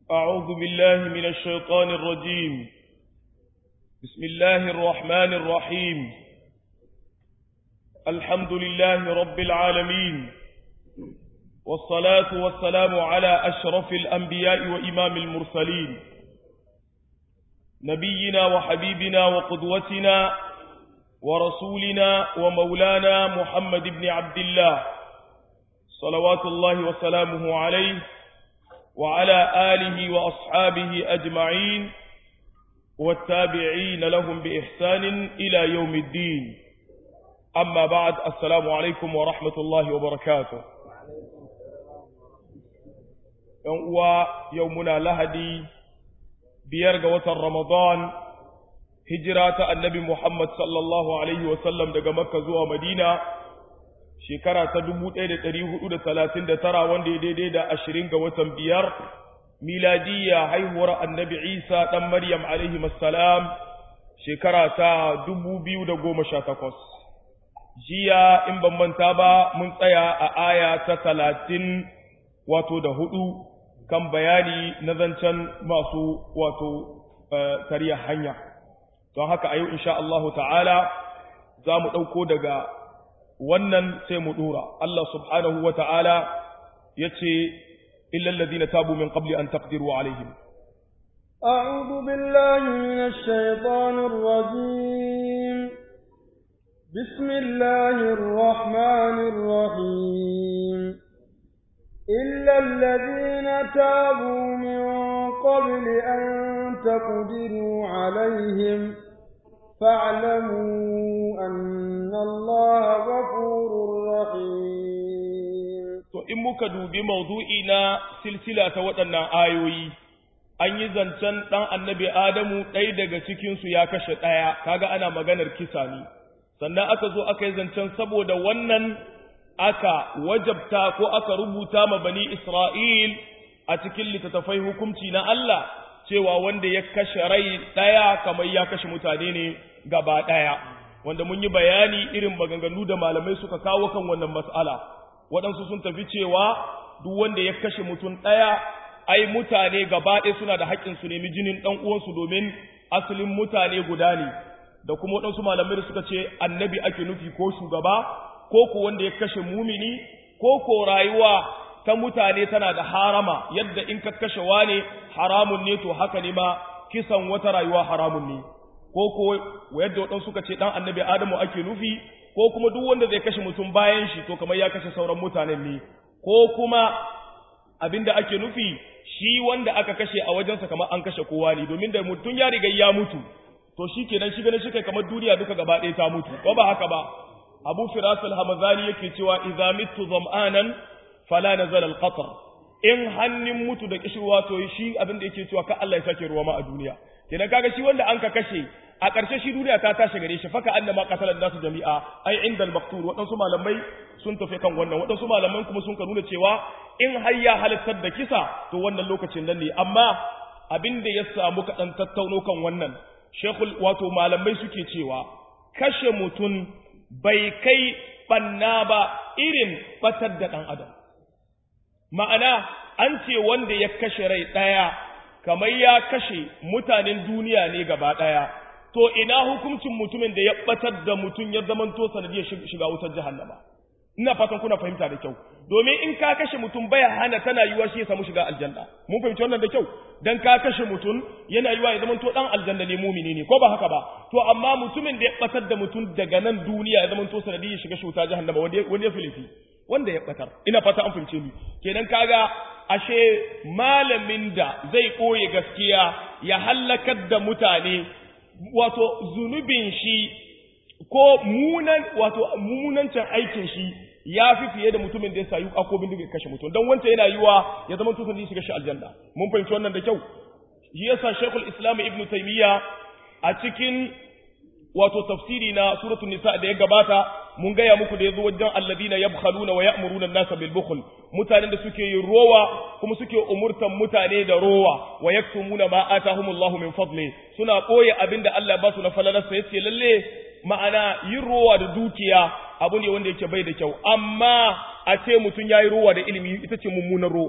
أعوذ بالله من الشيطان الرجيم بسم الله الرحمن الرحيم الحمد لله رب العالمين والصلاة والسلام على أشرف الأنبياء وإمام المرسلين نبينا وحبيبنا وقدوتنا ورسولنا ومولانا محمد بن عبد الله صلوات الله وسلامه عليه وعلى آله وأصحابه أجمعين والتابعين لهم بإحسان إلى يوم الدين أما بعد السلام عليكم ورحمة الله وبركاته ويومنا لهدي بيرغ رمضان هجرة النبي محمد صلى الله عليه وسلم دقى مكة زوى مدينة shekara ta dubu ɗaya da ɗari hudu da talatin da tara wanda ya daidai da ashirin ga watan biyar miladiyya haihuwar annabi isa ɗan maryam alaihi salam shekara ta dubu biyu da goma sha takwas jiya in ban manta ba mun tsaya a aya ta talatin wato da hudu kan bayani na zancen masu wato tariya hanya don haka a yau insha Allahu ta'ala za mu ɗauko daga wannan sai mu dora Allah subhanahu wa ta'ala ya ce illal ladina tabu min qabli an taqdiru alaihim أعوذ بالله من الشيطان الرجيم بسم الله الرحمن الرحيم إلا الذين تابوا من قبل أن تقدروا عليهم فاعلموا أن الله غفور رحيم to in muka dubi maudu'i na silsila ta waɗannan ayoyi an yi zancen ɗan annabi Adamu ɗaya daga cikinsu ya kashe ɗaya kaga ana maganar kisa ne sannan aka zo aka yi zancen saboda wannan aka wajabta ko aka rubuta ma bani Isra'il a cikin littattafai hukunci na Allah cewa wanda ya kashe rai ɗaya kamar ya kashe mutane ne gaba ɗaya wanda mun yi bayani irin maganganu da malamai suka kawo kan wannan mas'ala waɗansu sun tafi cewa duk wanda ya kashe mutum ɗaya ai mutane gaba ɗaya suna da haƙƙin su nemi jinin ɗan uwansu domin asalin mutane guda ne da kuma waɗansu malamai da suka ce annabi ake nufi ko shugaba ko ko wanda ya kashe mumini ko ko rayuwa ta mutane tana da harama yadda in ka kashe wane haramun ne to haka ne ma kisan wata rayuwa haramun ne ko ko yadda waɗansu suka ce ɗan annabi adamu ake nufi ko kuma duk wanda zai kashe mutum bayan shi to kamar ya kashe sauran mutanen ne ko kuma abinda ake nufi shi wanda aka kashe a wajensa kamar an kashe kowa ne domin da mutum ya riga ya mutu to shi kenan shi ganin shi kai kamar duniya duka gaba ɗaya ta mutu ko ba haka ba abu firas al-hamazani yake cewa idza mittu zam'anan fala nazala al-qatr in hannun mutu da kishirwa to shi abin da yake cewa ka Allah ya sake ruwa ma a duniya kenan kaga shi wanda an ka kashe a ƙarshe shi duniya ta tashi gare shi faka annama qatalan nasu jami'a ai inda al-maqtul waɗansu malamai sun tafi kan wannan waɗansu malaman kuma sun ka nuna cewa in har ya halittar da kisa to wannan lokacin nan ne amma abin da ya samu kaɗan tattauno kan wannan shekul wato malamai suke cewa kashe mutum bai kai ɓanna ba irin batar da ɗan adam ma'ana an ce wanda ya kashe rai ɗaya kamar ya kashe mutanen duniya ne gaba ɗaya to ina hukuncin mutumin da ya ɓatar da mutum ya zamanto sanadiyar shiga wutar jahannama ina fatan kuna fahimta da kyau domin in ka kashe mutum baya hana tana yiwa shi ya samu shiga aljanna mun fahimci wannan da kyau dan ka kashe mutum yana yiwa ya zamanto dan aljanna ne mumini ne ko ba haka ba to amma mutumin da ya batar da mutum daga nan duniya ya zamanto sanadiyar shiga shuta jahannama wanda wanda ya filifi wanda ya batar ina fata an fahimce ni kenan kaga ashe malamin da zai koye gaskiya ya hallakar da mutane wato zunubin shi ko munan wato munancin aikin shi ya fi fiye da mutumin da ya sayu akobin da ya kashe mutum don wancan yana yiwa ya zama tusan da shiga shi aljanna mun fahimci wannan da kyau shi yasa Sheikhul Islam Ibn Taymiyyah a cikin wato tafsiri na suratul nisa da ya gabata mun gaya muku da yazo wajen alladina yabkhaluna wa ya'muruna an-nasa bil bukhl mutanen da suke yin rowa kuma suke umurtan mutane da rowa wa yaktumuna ma atahumullahu min fadli suna koye abinda Allah ya ba su na falalarsa yace lalle ma'ana yin rowa da dukiya abu ne wanda yake bai da kyau amma a ce mutum yayi rowa da ilimi ita ce mummunar rowa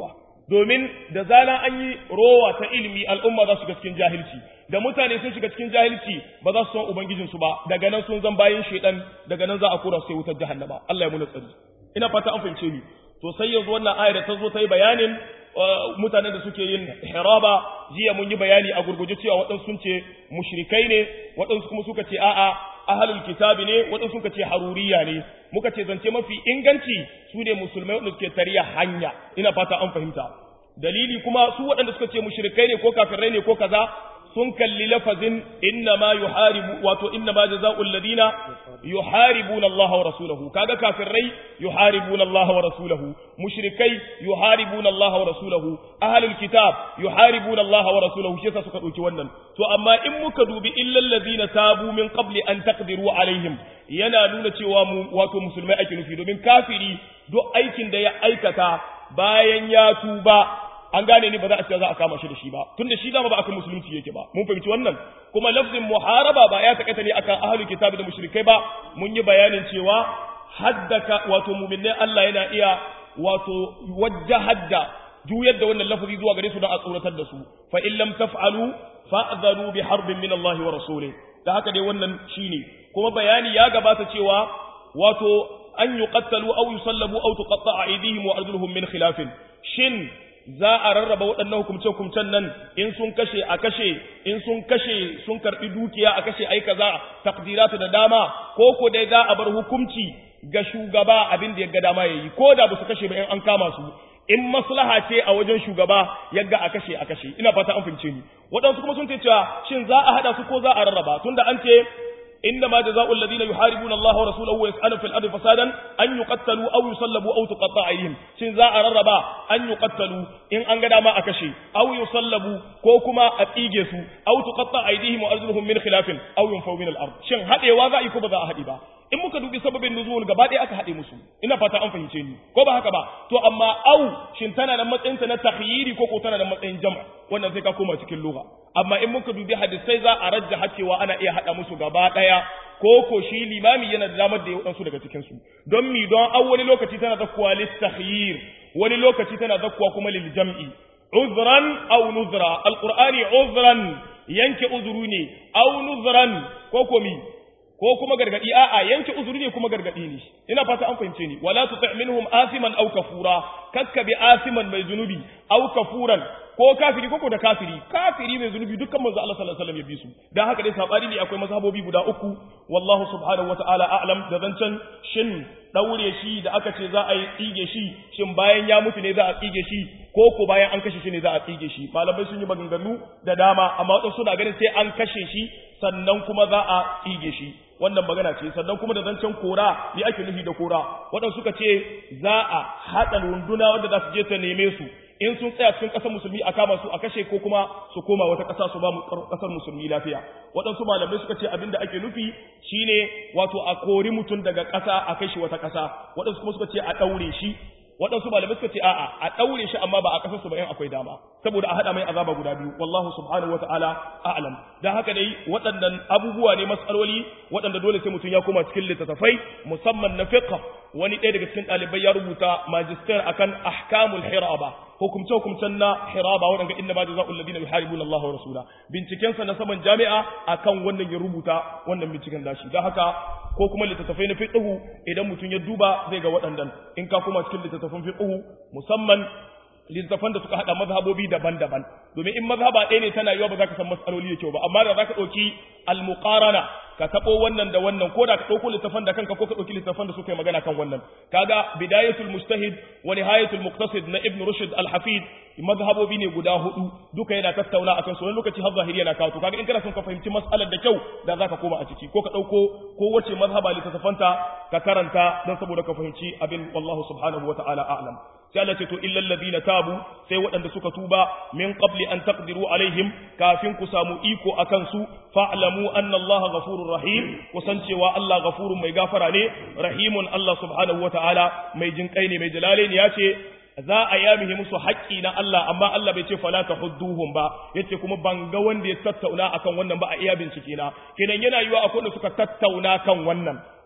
domin da zana an yi rowa ta ilimi al'umma za su ga cikin jahilci da mutane sun shiga cikin jahilci ba za su san ubangijinsu ba daga nan sun zan bayan shaidan daga nan za a kora sai wutar jahannama Allah ya muna tsari ina fata an fahimce ni to sai yanzu wannan ayar da ta zo ta yi bayanin mutanen da suke yin hiraba jiya mun yi bayani a gurguje cewa waɗansu sun ce mushrikai ne waɗansu kuma suka ce a'a ahlul kitabi ne waɗansu suka ce haruriya ne muka ce zance mafi inganci su ne musulmai waɗanda suke tariya hanya ina fata an fahimta dalili kuma su waɗanda suka ce mushrikai ne ko kafirai ne ko kaza sun kalli lafazin inna ma yuharibu wato inna ma jazaa'ul ladina yuharibuna Allah wa rasulahu kaga kafirai yuharibuna Allah wa rasulahu mushrikai yuharibuna Allah wa rasulahu ahlul kitab yuharibuna Allah wa rasulahu shi yasa suka dauki wannan to amma in muka dubi illal ladina tabu min qabli an taqdiru alaihim yana nuna cewa mu wato musulmai ake nufi domin kafiri duk aikin da ya aikata bayan ya tuba an gane ni ba za a ce za a kama shi da shi ba tunda shi dama ba akan musulunci yake ba mun fahimci wannan kuma lafzin muharaba ba ya takaita ne akan ahlul kitabi da mushrikai ba mun yi bayanin cewa haddaka wato mu'minai Allah yana iya wato wajjahadda juyar da wannan lafazi zuwa gare su don a tsoratar da su fa in lam taf'alu fa'dharu bi harbin min Allah wa rasulih da haka dai wannan shine kuma bayani ya gabata cewa wato an yuqattalu aw yusallabu aw tuqatta'a aydihim wa arjuluhum min khilafin shin za a rarraba waɗannan hukumce-hukumcen nan in sun kashe a kashe in sun kashe sun karɓi dukiya a kashe ai kaza takdiratu da dama ko ko dai za a bar hukunci ga shugaba abin da ya ga dama yayi ko da ba su kashe ba in an kama su in maslaha ce a wajen shugaba yagga a kashe a kashe ina fata an fahimce ni waɗansu kuma sun ce cewa shin za a haɗa su ko za a rarraba tunda an ce إنما جزاء الذين يحاربون الله ورسوله ويسألون في الأرض فسادا أن يقتلوا أو يصلبوا أو تقطع أيديهم شن ذا الربا أن يقتلوا إن أنجد ما أكشي أو يصلبوا كوكما أتيجسوا أو تقطع أيديهم وأرجلهم من خلاف أو ينفوا من الأرض شن هذا واذا يكون بذا أحد با in muka dubi sababin nuzul gaba ɗaya aka haɗe musu ina fata an fahimce ni ko ba haka ba to amma au shin tana da matsayin ta na takhyiri ko ko tana da matsayin jama wannan sai ka koma cikin lugha amma in muka dubi hadisai za a rajja cewa ana iya haɗa musu gaba ɗaya ko ko shi limami yana da damar da ya wadansu daga cikin su don mi don an wani lokaci tana zakkuwa lit takhyir wani lokaci tana zakkuwa kuma lil jam'i uzran aw nuzra alqur'ani uzran yanke uzuru ne aw nuzran ko ko mi ko kuma gargadi a'a yanke uzuri ne kuma gargadi ne ina fata an fahimce ni wala tuti' minhum asiman aw kafura kakka bi asiman mai zunubi aw kafuran ko kafiri ko da kafiri kafiri mai zunubi dukkan manzo Allah sallallahu alaihi wasallam ya bi su dan haka dai sabani ne akwai mazhabobi guda uku wallahu subhanahu wataala a'lam da zancan shin daure shi da aka ce za a yi tsige shi shin bayan ya mutu ne za a tsige shi ko ko bayan an kashe shi ne za a tsige shi malamai sun yi maganganu da dama amma wadansu suna ganin sai an kashe shi sannan kuma za a tsige shi wannan magana ce sannan kuma da zancen kora ne ake nufi da kora waɗanda suka ce za a haɗa runduna wanda za su je ta neme su in sun tsaya cikin ƙasar musulmi a kama su a kashe ko kuma su koma wata ƙasa su ba mu ƙasar musulmi lafiya waɗansu malamai suka ce abin da ake nufi shine wato a kori mutum daga ƙasa a kai shi wata ƙasa waɗansu kuma suka ce a ɗaure shi waɗansu malamai suka ce a'a a ɗaure shi amma ba a ƙasarsu ba in akwai dama saboda a haɗa mai azaba guda biyu wallahu subhanahu wata'ala a'lam dan haka dai waɗannan abubuwa ne matsaloli waɗanda dole sai mutum ya koma cikin littattafai musamman na fiqh wani ɗaya daga cikin ɗalibai ya rubuta magister akan ahkamul hiraba hukumce hukumcen na hiraba waɗanda inda ma jazaa'ul ladina yuharibuna Allah wa rasula binciken sa na saman jami'a akan wannan ya rubuta wannan binciken dashi dan haka ko kuma littattafai na fiqhu idan mutum ya duba zai ga waɗannan in ka koma cikin littattafan fiqhu musamman littattafan da suka hada mazhabobi daban-daban domin in mazhaba ɗaya ne tana yiwa ba za ka san matsaloli da kyau ba amma da za ka ɗauki al-muqarana ka taɓo wannan da wannan ko da ka ɗauko littafan da kanka ko ka ɗauki littafan da suka yi magana kan wannan kaga bidayatul mustahid wa nihayatul muqtasid na ibn rushd al-hafid mazhabobi ne guda hudu duka yana tattauna akan su wani lokaci har zahiri yana kawo to kaga in kana son ka fahimci mas'alar da kyau da zaka koma a ciki ko ka ɗauko ko wace mazhaba littafanta ka karanta don saboda ka fahimci abin wallahu subhanahu wa ta'ala a'lam sai Allah ce to illal ladina tabu sai waɗanda suka tuba min qabli an taqdiru alaihim kafin ku samu iko akan su fa'lamu anna Allah ghafurur rahim kusan cewa Allah ghafurun mai gafara ne rahimun Allah subhanahu wataala mai jinkai ne mai jalale ne yace za a yamihi musu haƙƙi na Allah amma Allah bai ce fala tahudduhum ba yace kuma ban ga wanda ya tattauna akan wannan ba a iya bincike na kenan yana yiwa akwai wanda suka tattauna kan wannan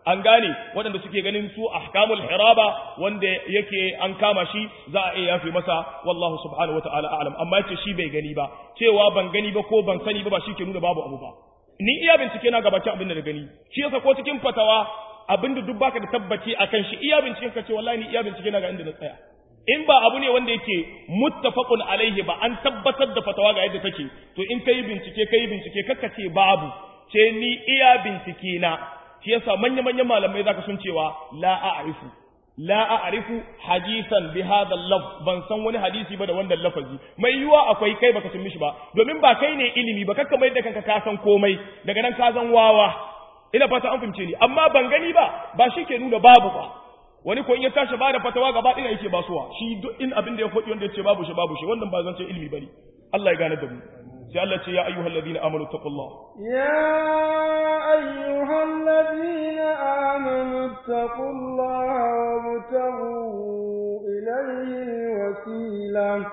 an gane waɗanda suke ganin su ahkamul hiraba wanda yake an kama shi za a iya yafe masa wallahu subhanahu wataala a'lam amma yace shi bai gani ba cewa ban gani ba ko ban sani ba ba shi ke nuna babu abu ba ni iya bincike na gabakin abin da gani shi yasa ko cikin fatawa abin da duk baka da tabbaci akan shi iya binciken ka ce wallahi ni iya bincike na ga inda na tsaya in ba abu ne wanda yake muttafaqun alaihi ba an tabbatar da fatawa ga yadda take to in kai bincike kai bincike kakka ce babu ce ni iya bincike na shi yasa manya manyan malamai zaka sun cewa la a'rifu la a'rifu hadisan bi hadha lafz ban san wani hadisi ba da wannan lafazi mai yiwa akwai kai baka san mishi ba domin ba kai ne ilimi ba kakka mai da kanka ka san komai daga nan ka san wawa ina fata an fahimce ni amma ban gani ba ba shi ke nuna babu ba wani ko in ya tashi ba da fatawa gaba ɗaya yake basuwa shi duk in abin da ya faɗi wanda ya ce babu shi babu shi wannan ba zan ce ilimi bane Allah ya gane da mu sai Allah ce ya ayyuhal ladina amanu taqullah ya ayyuhal ladina amanu taqullaha wabtaghu ilayhi alwasila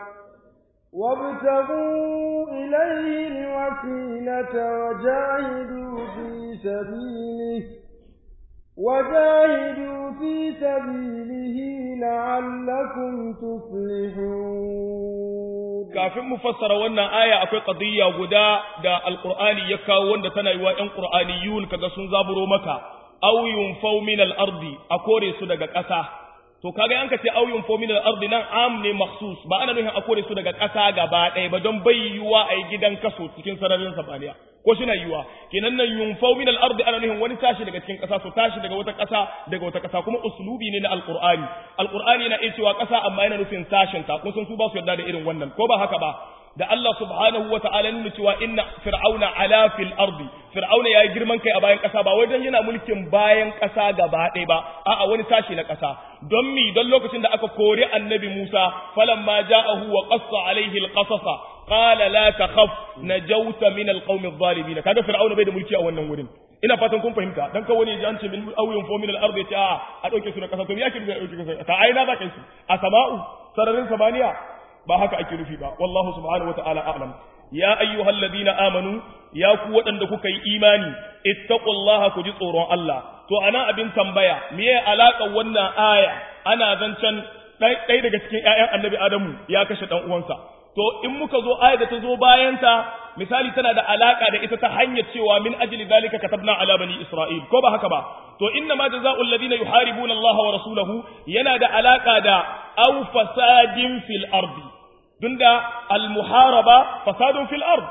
وابتغوا إليه الوسيلة وجاهدوا في سبيله وجاهدوا في سبيله لعلكم تفلحون kafin mu fassara wannan aya akwai qadiyya guda da alqur'ani ya kawo wanda tana yiwa ƴan qur'aniyun kaga sun zaburo maka aw yunfaw min al-ardi a kore su daga ƙasa to kaga yanka ce aw yunfaw min al-ardi nan am ne makhsus ba ana nufin a kore su daga ƙasa gaba ɗaya ba don bai yiwa a yi gidan kaso cikin sararin sabaniya ko shi na yiwa kenan nan yunfau min al-ardi ana nufin wani tashi daga cikin ƙasa su tashi daga wata ƙasa daga wata ƙasa kuma uslubi ne na alqur'ani alqur'ani yana iya cewa ƙasa amma yana nufin sashin ta kun san su ba su yarda da irin wannan ko ba haka ba da Allah subhanahu wa ta'ala nuna cewa inna fir'auna ala fil ardi fir'auna yayi girman kai a bayan ƙasa ba wai dan yana mulkin bayan ƙasa gaba ɗaya ba a'a wani tashi na ƙasa don mi don lokacin da aka kori annabi Musa falamma ja'ahu wa qassa alaihi al-qasasa qala la takhaf najawta min alqawmi adh-dhalimin kaga fir'auna bai da mulki a wannan wurin ina fatan kun fahimta dan ka wani an ce min awyun fo min al-ard ya ce a a dauke su na kasa to me yake da dauke su ta aina za ka su a sama'u sararin samaniya ba haka ake nufi ba wallahu subhanahu wata'ala a'lam ya ayyuhal ladina amanu ya ku waɗanda kuka yi imani ittaqullaha ku ji tsoron Allah to ana abin tambaya meye alaka wannan aya ana zancen ɗaya daga cikin ƴaƴan annabi adamu ya kashe ɗan uwansa to in muka zo aya da ta zo bayanta misali tana da alaka da ita ta hanyar cewa min ajli zalika katabna ala bani isra'il ko ba haka ba to inna ma jazaa'ul ladina yuharibuna Allah wa rasulahu yana da alaka da aw fasadin fil ardi tunda al muharaba fasadun fil ard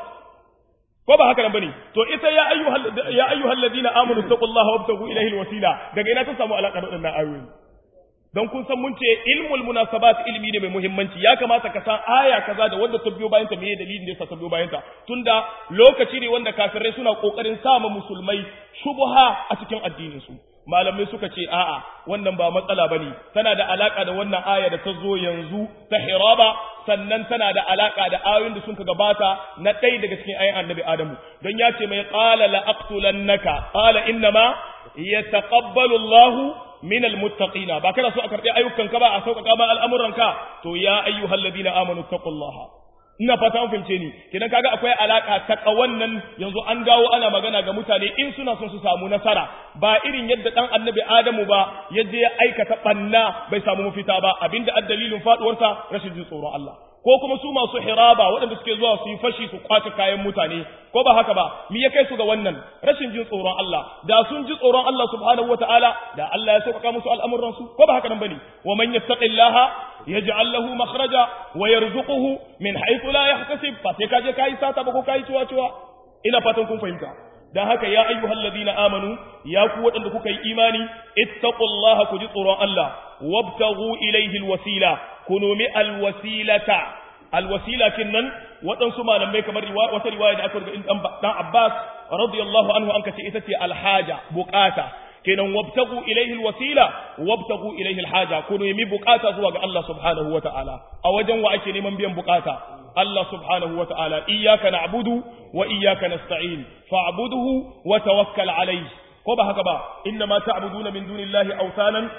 ko ba haka nan bane to ita ya ayyuhal ya ayyuhal ladina amanu taqullaha wabtagu ilayhi al wasila daga ina ta samu alaka da wannan ayoyi don kun san mun ce ilmul munasabat ilmi ne mai muhimmanci ya kamata ka san aya kaza da wanda ta biyo bayan ta meye dalilin da yasa ta biyo bayan ta tunda lokaci ne wanda kafirai suna kokarin sama musulmai shubha a cikin addinin su malamai suka ce a'a wannan ba matsala bane tana da alaka da wannan aya da ta zo yanzu ta hiraba sannan tana da alaka da ayoyin da suka gabata na ɗaya daga cikin ayoyin annabi adamu don ya ce mai qala la aqtulannaka qala innama yataqabbalu Allahu min almuttaqina ba kana so a karbi ayyukan ka ba a sauƙaƙa ma al'amuran ka to ya ayyuhal ladina amanu taqullaha ina fata an fahimce ni kidan kaga akwai alaka ta kawannan yanzu an dawo ana magana ga mutane in suna son su samu nasara ba irin yadda dan annabi adamu ba yadda ya aikata banna bai samu mafita ba abinda addalilin faduwarsa rashin jin tsoron Allah ko kuma su masu hiraba waɗanda suke zuwa su yi fashi su kwace kayan mutane ko ba haka ba me ya kai su ga wannan rashin jin tsoron Allah da sun ji tsoron Allah subhanahu wataala da Allah ya sauƙaƙa musu al'amuran su ko ba haka nan bane wa man yattaqillaha yaj'al lahu makhraja wa yarzuquhu min haythu la yahtasib fa sai kaje kai sata ba ko kai ciwa ciwa ina fatan kun fahimta dan haka ya ayyuhal ladina amanu ya ku waɗanda kuka yi imani ittaqullaha ku ji tsoron Allah wabtaghu ilayhi alwasila ku nomi alwasilata alwasila kinnan waɗansu malamai kamar wata riwaya da aka rubuta in dan Abbas radiyallahu anhu an kace ita ce alhaja bukata kenan wabtagu ilayhi alwasila wabtagu ilayhi alhaja ku nemi bukata zuwa ga Allah subhanahu wataala a wajen wa ake neman biyan bukata Allah subhanahu wataala iyyaka na'budu wa iyyaka nasta'in fa'budhu wa tawakkal alayhi ko ba haka ba inna ma ta'buduna min dunillahi awsanan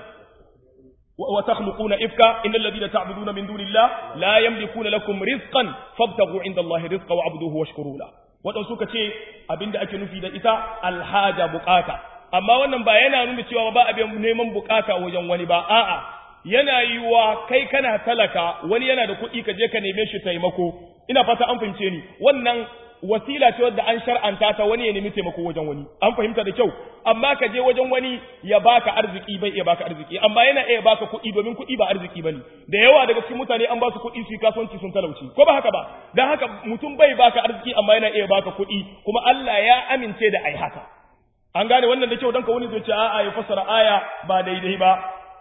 وتخلقون إفكا إن الذين تعبدون من دون الله لا يملكون لكم رزقا فابتغوا عند الله رزقا وعبدوه واشكروا له waɗansu suka ce abinda ake nufi da ita alhaja bukata amma wannan ba yana nuna cewa ba abin neman bukata wajen wani ba a'a yana yiwa kai kana talaka wani yana da kuɗi ka je ka neme shi taimako ina fata an fahimce ni wannan wasila ce wadda an shar'anta ta wani ya nemi taimako wajen wani an fahimta da kyau amma ka je wajen wani ya baka arziki bai iya baka arziki amma yana iya baka kuɗi domin kuɗi ba arziki bane da yawa daga cikin mutane an ba su kuɗi su yi kasuwanci sun talauci ko ba haka ba dan haka mutum bai baka arziki amma yana iya baka kuɗi kuma Allah ya amince da ai haka an gane wannan da kyau dan ka wani zai ce a'a ya fassara aya ba daidai ba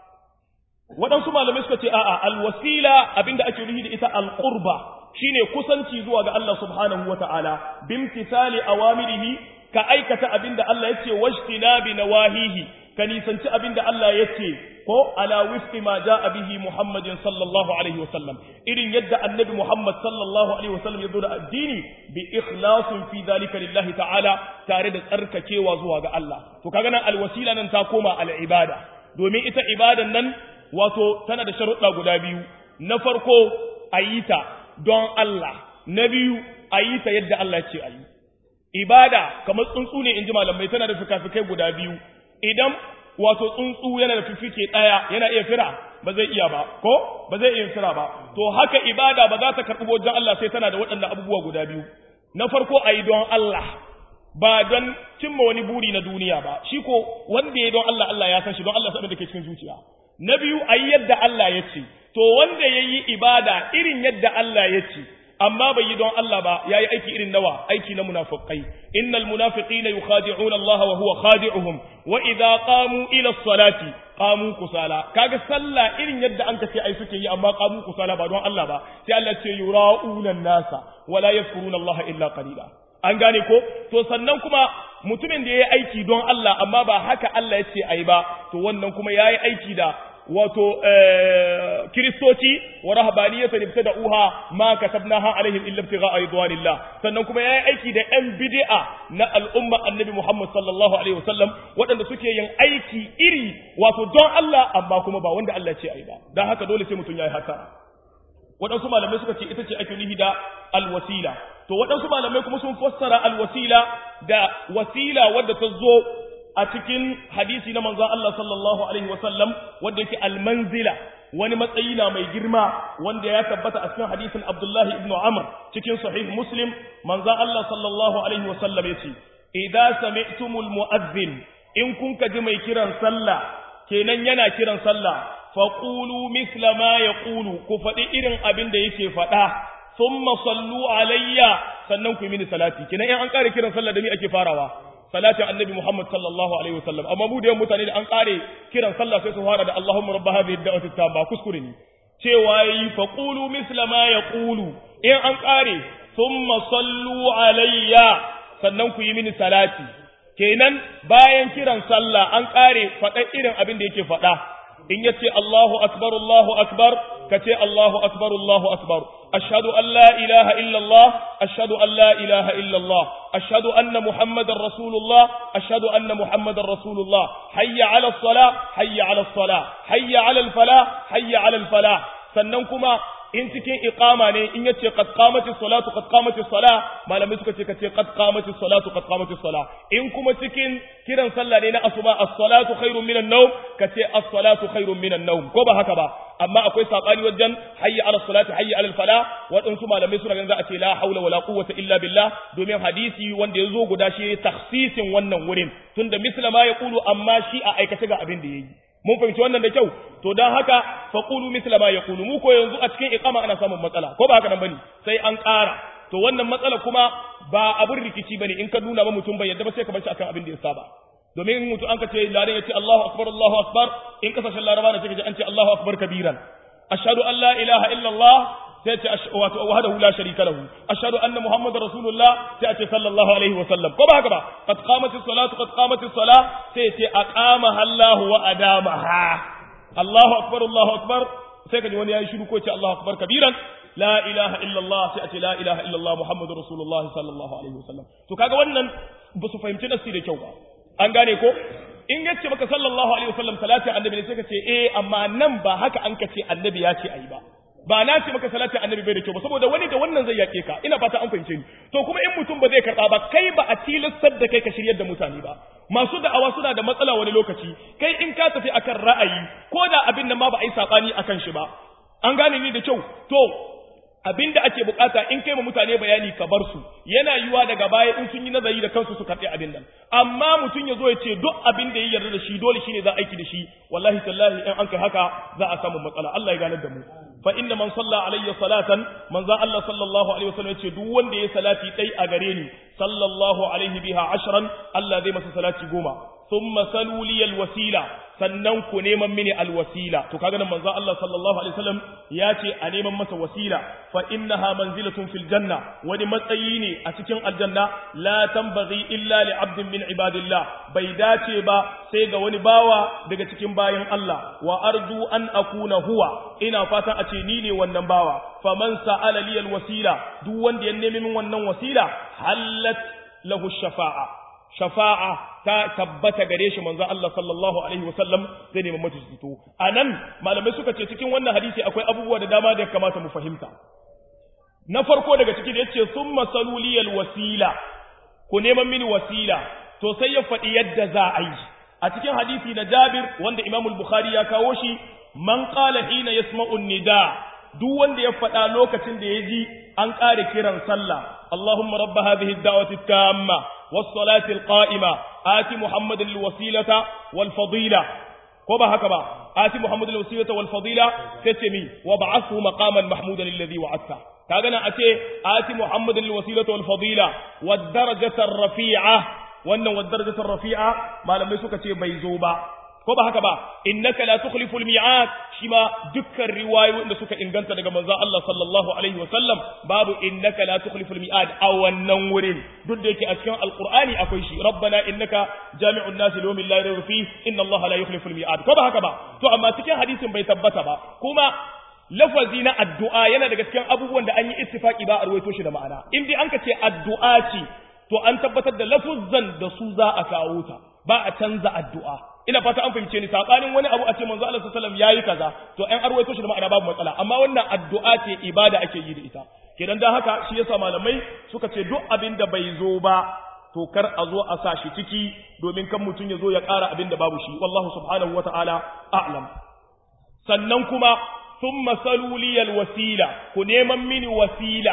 waɗansu malamai suka ce a'a alwasila abinda ake nufi da ita alqurba shine kusanci zuwa ga Allah subhanahu wata'ala bimtithali awamirihi ka aikata abinda Allah yace wajtinabi nawahihi ka nisanci abinda Allah yace ko ala wifqi ma jaa bihi Muhammadin sallallahu alaihi wasallam irin yadda annabi Muhammad sallallahu alaihi wasallam ya zo da addini bi ikhlasin fi dhalika lillahi ta'ala tare da tsarkakewa zuwa ga Allah to kaga nan alwasila nan ta koma al'ibada domin ita ibadan nan wato tana da sharuɗa guda biyu na farko ayita don Allah na biyu ayita yadda Allah ce ayi ibada kamar tsuntsu ne inji malamai tana da fikafikai guda biyu idan wato tsuntsu yana da fifike ɗaya yana iya fira ba zai iya ba ko ba zai iya fira ba to haka ibada ba za ta karɓi wajen Allah sai tana da waɗannan abubuwa guda biyu na farko ayi don Allah ba don cimma wani buri na duniya ba shi ko wanda ya don Allah Allah ya san shi don Allah sabon da ke cikin zuciya na biyu ayi yadda Allah ya ce to wanda ya yi ibada irin yadda Allah ya ce amma bai yi don Allah ba ya yi aiki irin nawa aiki na munafiqai innal munafiqina yukhadi'una Allah wa huwa khadi'uhum wa idza qamu ila salati qamu kusala kaga sallah irin yadda an kace ai suke yi amma qamu kusala ba don Allah ba sai Allah ce yura'una nasa wa la yadhkuruna Allah illa qalila an gane ko to sannan kuma mutumin da yayi aiki don Allah amma ba haka Allah ya ce ai ba to wannan kuma yayi aiki da wato kiristoci wa rahabaniyatan ibtada'uha ma katabnaha alaihim illa ibtigha'a ridwanillah sannan kuma yayi aiki da yan bid'a na al'umma annabi Muhammad sallallahu alaihi wasallam waɗanda suke yin aiki iri wato don Allah amma kuma ba wanda Allah ce ai ba dan haka dole sai mutum yayi haka waɗansu malamai suka ce ita ce ake nuhi da alwasila to waɗansu malamai kuma sun fassara alwasila da wasila wadda ta zo a cikin hadisi na manzon Allah sallallahu alaihi wasallam wanda yake almanzila wani matsayi na mai girma wanda ya tabbata a cikin hadisin Abdullahi ibn Amr cikin sahih Muslim manzon Allah sallallahu alaihi wasallam yace idza sami'tumul mu'adhdhin in kun ji mai kiran sallah kenan yana kiran sallah faqulu misla ma yaqulu ku faɗi irin abin da yake faɗa thumma sallu alayya sannan ku yi mini salati kenan in an ƙara kiran sallah da ni ake farawa salatin annabi Muhammad sallallahu alaihi wasallam amma mu da yawan mutane da an kare kiran sallah sai su fara da Allahumma rabb hadhihi ad-da'wati tamma kuskure ne cewa yi fa qulu misla ma yaqulu in an kare thumma sallu alayya sannan ku yi mini salati kenan bayan kiran sallah an kare faɗa irin abin da yake faɗa in yace Allahu akbar Allahu akbar kace Allahu akbar Allahu akbar ashhadu an la ilaha illa Allah ashhadu an la ilaha illa Allah ashhadu anna muhammadar rasulullah ashhadu anna muhammadar rasulullah hayya ala salah hayya ala salah hayya ala al falah hayya ala al falah sannan kuma in cikin iqama ne in yace qad qamatis salatu qad qamatis salah malamai suka ce kace qad qamatis salatu qad qamatis salah in kuma cikin kiran sallah ne na asuba as-salatu khairun minan nawm kace as-salatu khairun minan nawm ko ba haka ba amma akwai sabani wajen hayya ala salati hayya ala falah waɗansu malamai suna ganin za a ce la haula wala quwwata illa billah domin hadisi wanda ya zo guda shi takhsisin wannan wurin tunda mislama ya kulu amma shi a aikace ga abin da yayi mun fahimci wannan da kyau to dan haka faqulu misla ma yaqulu mu ko yanzu a cikin iqama ana samun matsala ko ba haka nan bane sai an ƙara to wannan matsala kuma ba abin rikici bane in ka nuna ba mutum bai yadda ba sai ka bar shi akan abin da ya saba domin mutum an ka ce ladan ya ce Allahu akbar Allahu akbar in kasashen laraba da ce an ce Allahu akbar kabiran ashhadu an la ilaha illa Allah sai ce wato wahdahu la sharika lahu ashhadu anna muhammadar rasulullah sai ce sallallahu alaihi wa sallam ko ba haka ba qad qamatis salatu qad qamatis salah sai ce aqama Allahu wa adamaha Allahu akbar Allahu akbar sai kaji wani yayi shiru ko ce Allahu akbar kabiran la ilaha illa Allah sai ce la ilaha illa Allah muhammadur rasulullah sallallahu alaihi wa sallam to kaga wannan ba su fahimci nasi da kyau ba an gane ko in yace maka sallallahu alaihi wa sallam salatin annabi ne sai ka ce eh amma nan ba haka an ka ce annabi ya ce ayi ba ba na ce maka salatin annabi bai da kyau ba saboda wani da wannan zai yake ka ina fata an fahimce ni to kuma in mutum ba zai karba ba kai ba a tilastar da kai ka shiryar da mutane ba masu da'awa suna da matsala wani lokaci kai in ka tafi akan ra'ayi ko da abin nan ma ba a yi sabani akan shi ba an gane ni da kyau to abin da ake bukata in kai ma mutane bayani ka bar su yana yiwa daga baya in sun yi nazari da kansu su karɓi abin nan amma mutum ya zo ya ce duk abin da ya yarda da shi dole shine za a aiki da shi wallahi tallahi in an kai haka za a samu matsala Allah ya ganar da mu fa inna man salla alayya salatan manzo Allah sallallahu alaihi wasallam yace duk wanda ya salati dai a gare ni sallallahu alaihi biha ashran Allah zai masa salati goma thumma salu li alwasila sannan ku neman mini alwasila to kaga nan manzo Allah sallallahu alaihi wasallam ya ce a neman masa wasila fa innaha manzilatun fil janna wani matsayi ne a cikin aljanna la tanbaghi illa li abdin min ibadillah bai dace ba sai ga wani bawa daga cikin bayan Allah wa arju an akuna huwa ina fatan a ce ni ne wannan bawa faman sa'ala li alwasila duk wanda ya nemi min wannan wasila hallat lahu shafa'a shafa'a ta tabbata gare shi manzo Allah sallallahu alaihi wasallam zai nemi mata fito anan malamai suka ce cikin wannan hadisi akwai abubuwa da dama da ya kamata mu fahimta na farko daga ciki da yace summa saluliyal wasila ku neman mini wasila to sai ya faɗi yadda za a yi a cikin hadisi na Jabir wanda Imam al-Bukhari ya kawo shi man qala hina yasma'u nida duk wanda ya faɗa lokacin da ya ji an ƙare kiran sallah Allahumma rabb hadhihi ad-da'wati at-tamma was-salati al-qa'ima ati Muhammadan al-wasilata wal-fadila ko ba haka ba ati Muhammadan al-wasilata wal-fadila tace mi wa ba'athu maqaman mahmudan alladhi wa'adta kaga nan ace ati Muhammadan al-wasilata wal-fadila wad-darajata ar-rafi'a wannan wad-darajata ar-rafi'a malamai suka ce bai zo ba ko ba haka ba innaka la tukhlifu al-mi'ad shi ma dukkan riwayoyin da suka inganta daga manzon Allah sallallahu alaihi wa sallam babu innaka la tukhlifu al-mi'ad a wannan wurin duk da yake a cikin alqur'ani akwai shi rabbana innaka jami'un nas li yawmin la rayba fihi inna Allah la yukhlifu al-mi'ad ko ba haka ba to amma cikin hadisin bai tabbata ba kuma lafazi na addu'a yana daga cikin abubuwan da an yi ittifaki ba a ruwaito shi da ma'ana in dai an ka ce addu'a ce to an tabbatar da lafuzzan da su za a kawo ta ba a canza addu'a ina fata an fahimce ni sabanin wani abu a ce manzo Allah sallallahu alaihi wasallam yayi kaza to an arwaito shi da ma'ana babu matsala amma wannan addu'a ce ibada ake yi da ita kenan dan haka shi yasa malamai suka ce duk abin da bai zo ba to kar a zo a sa shi ciki domin kan mutum ya zo ya ƙara abin da babu shi wallahu subhanahu wata'ala a'lam sannan kuma thumma saluliyal wasila ku neman mini wasila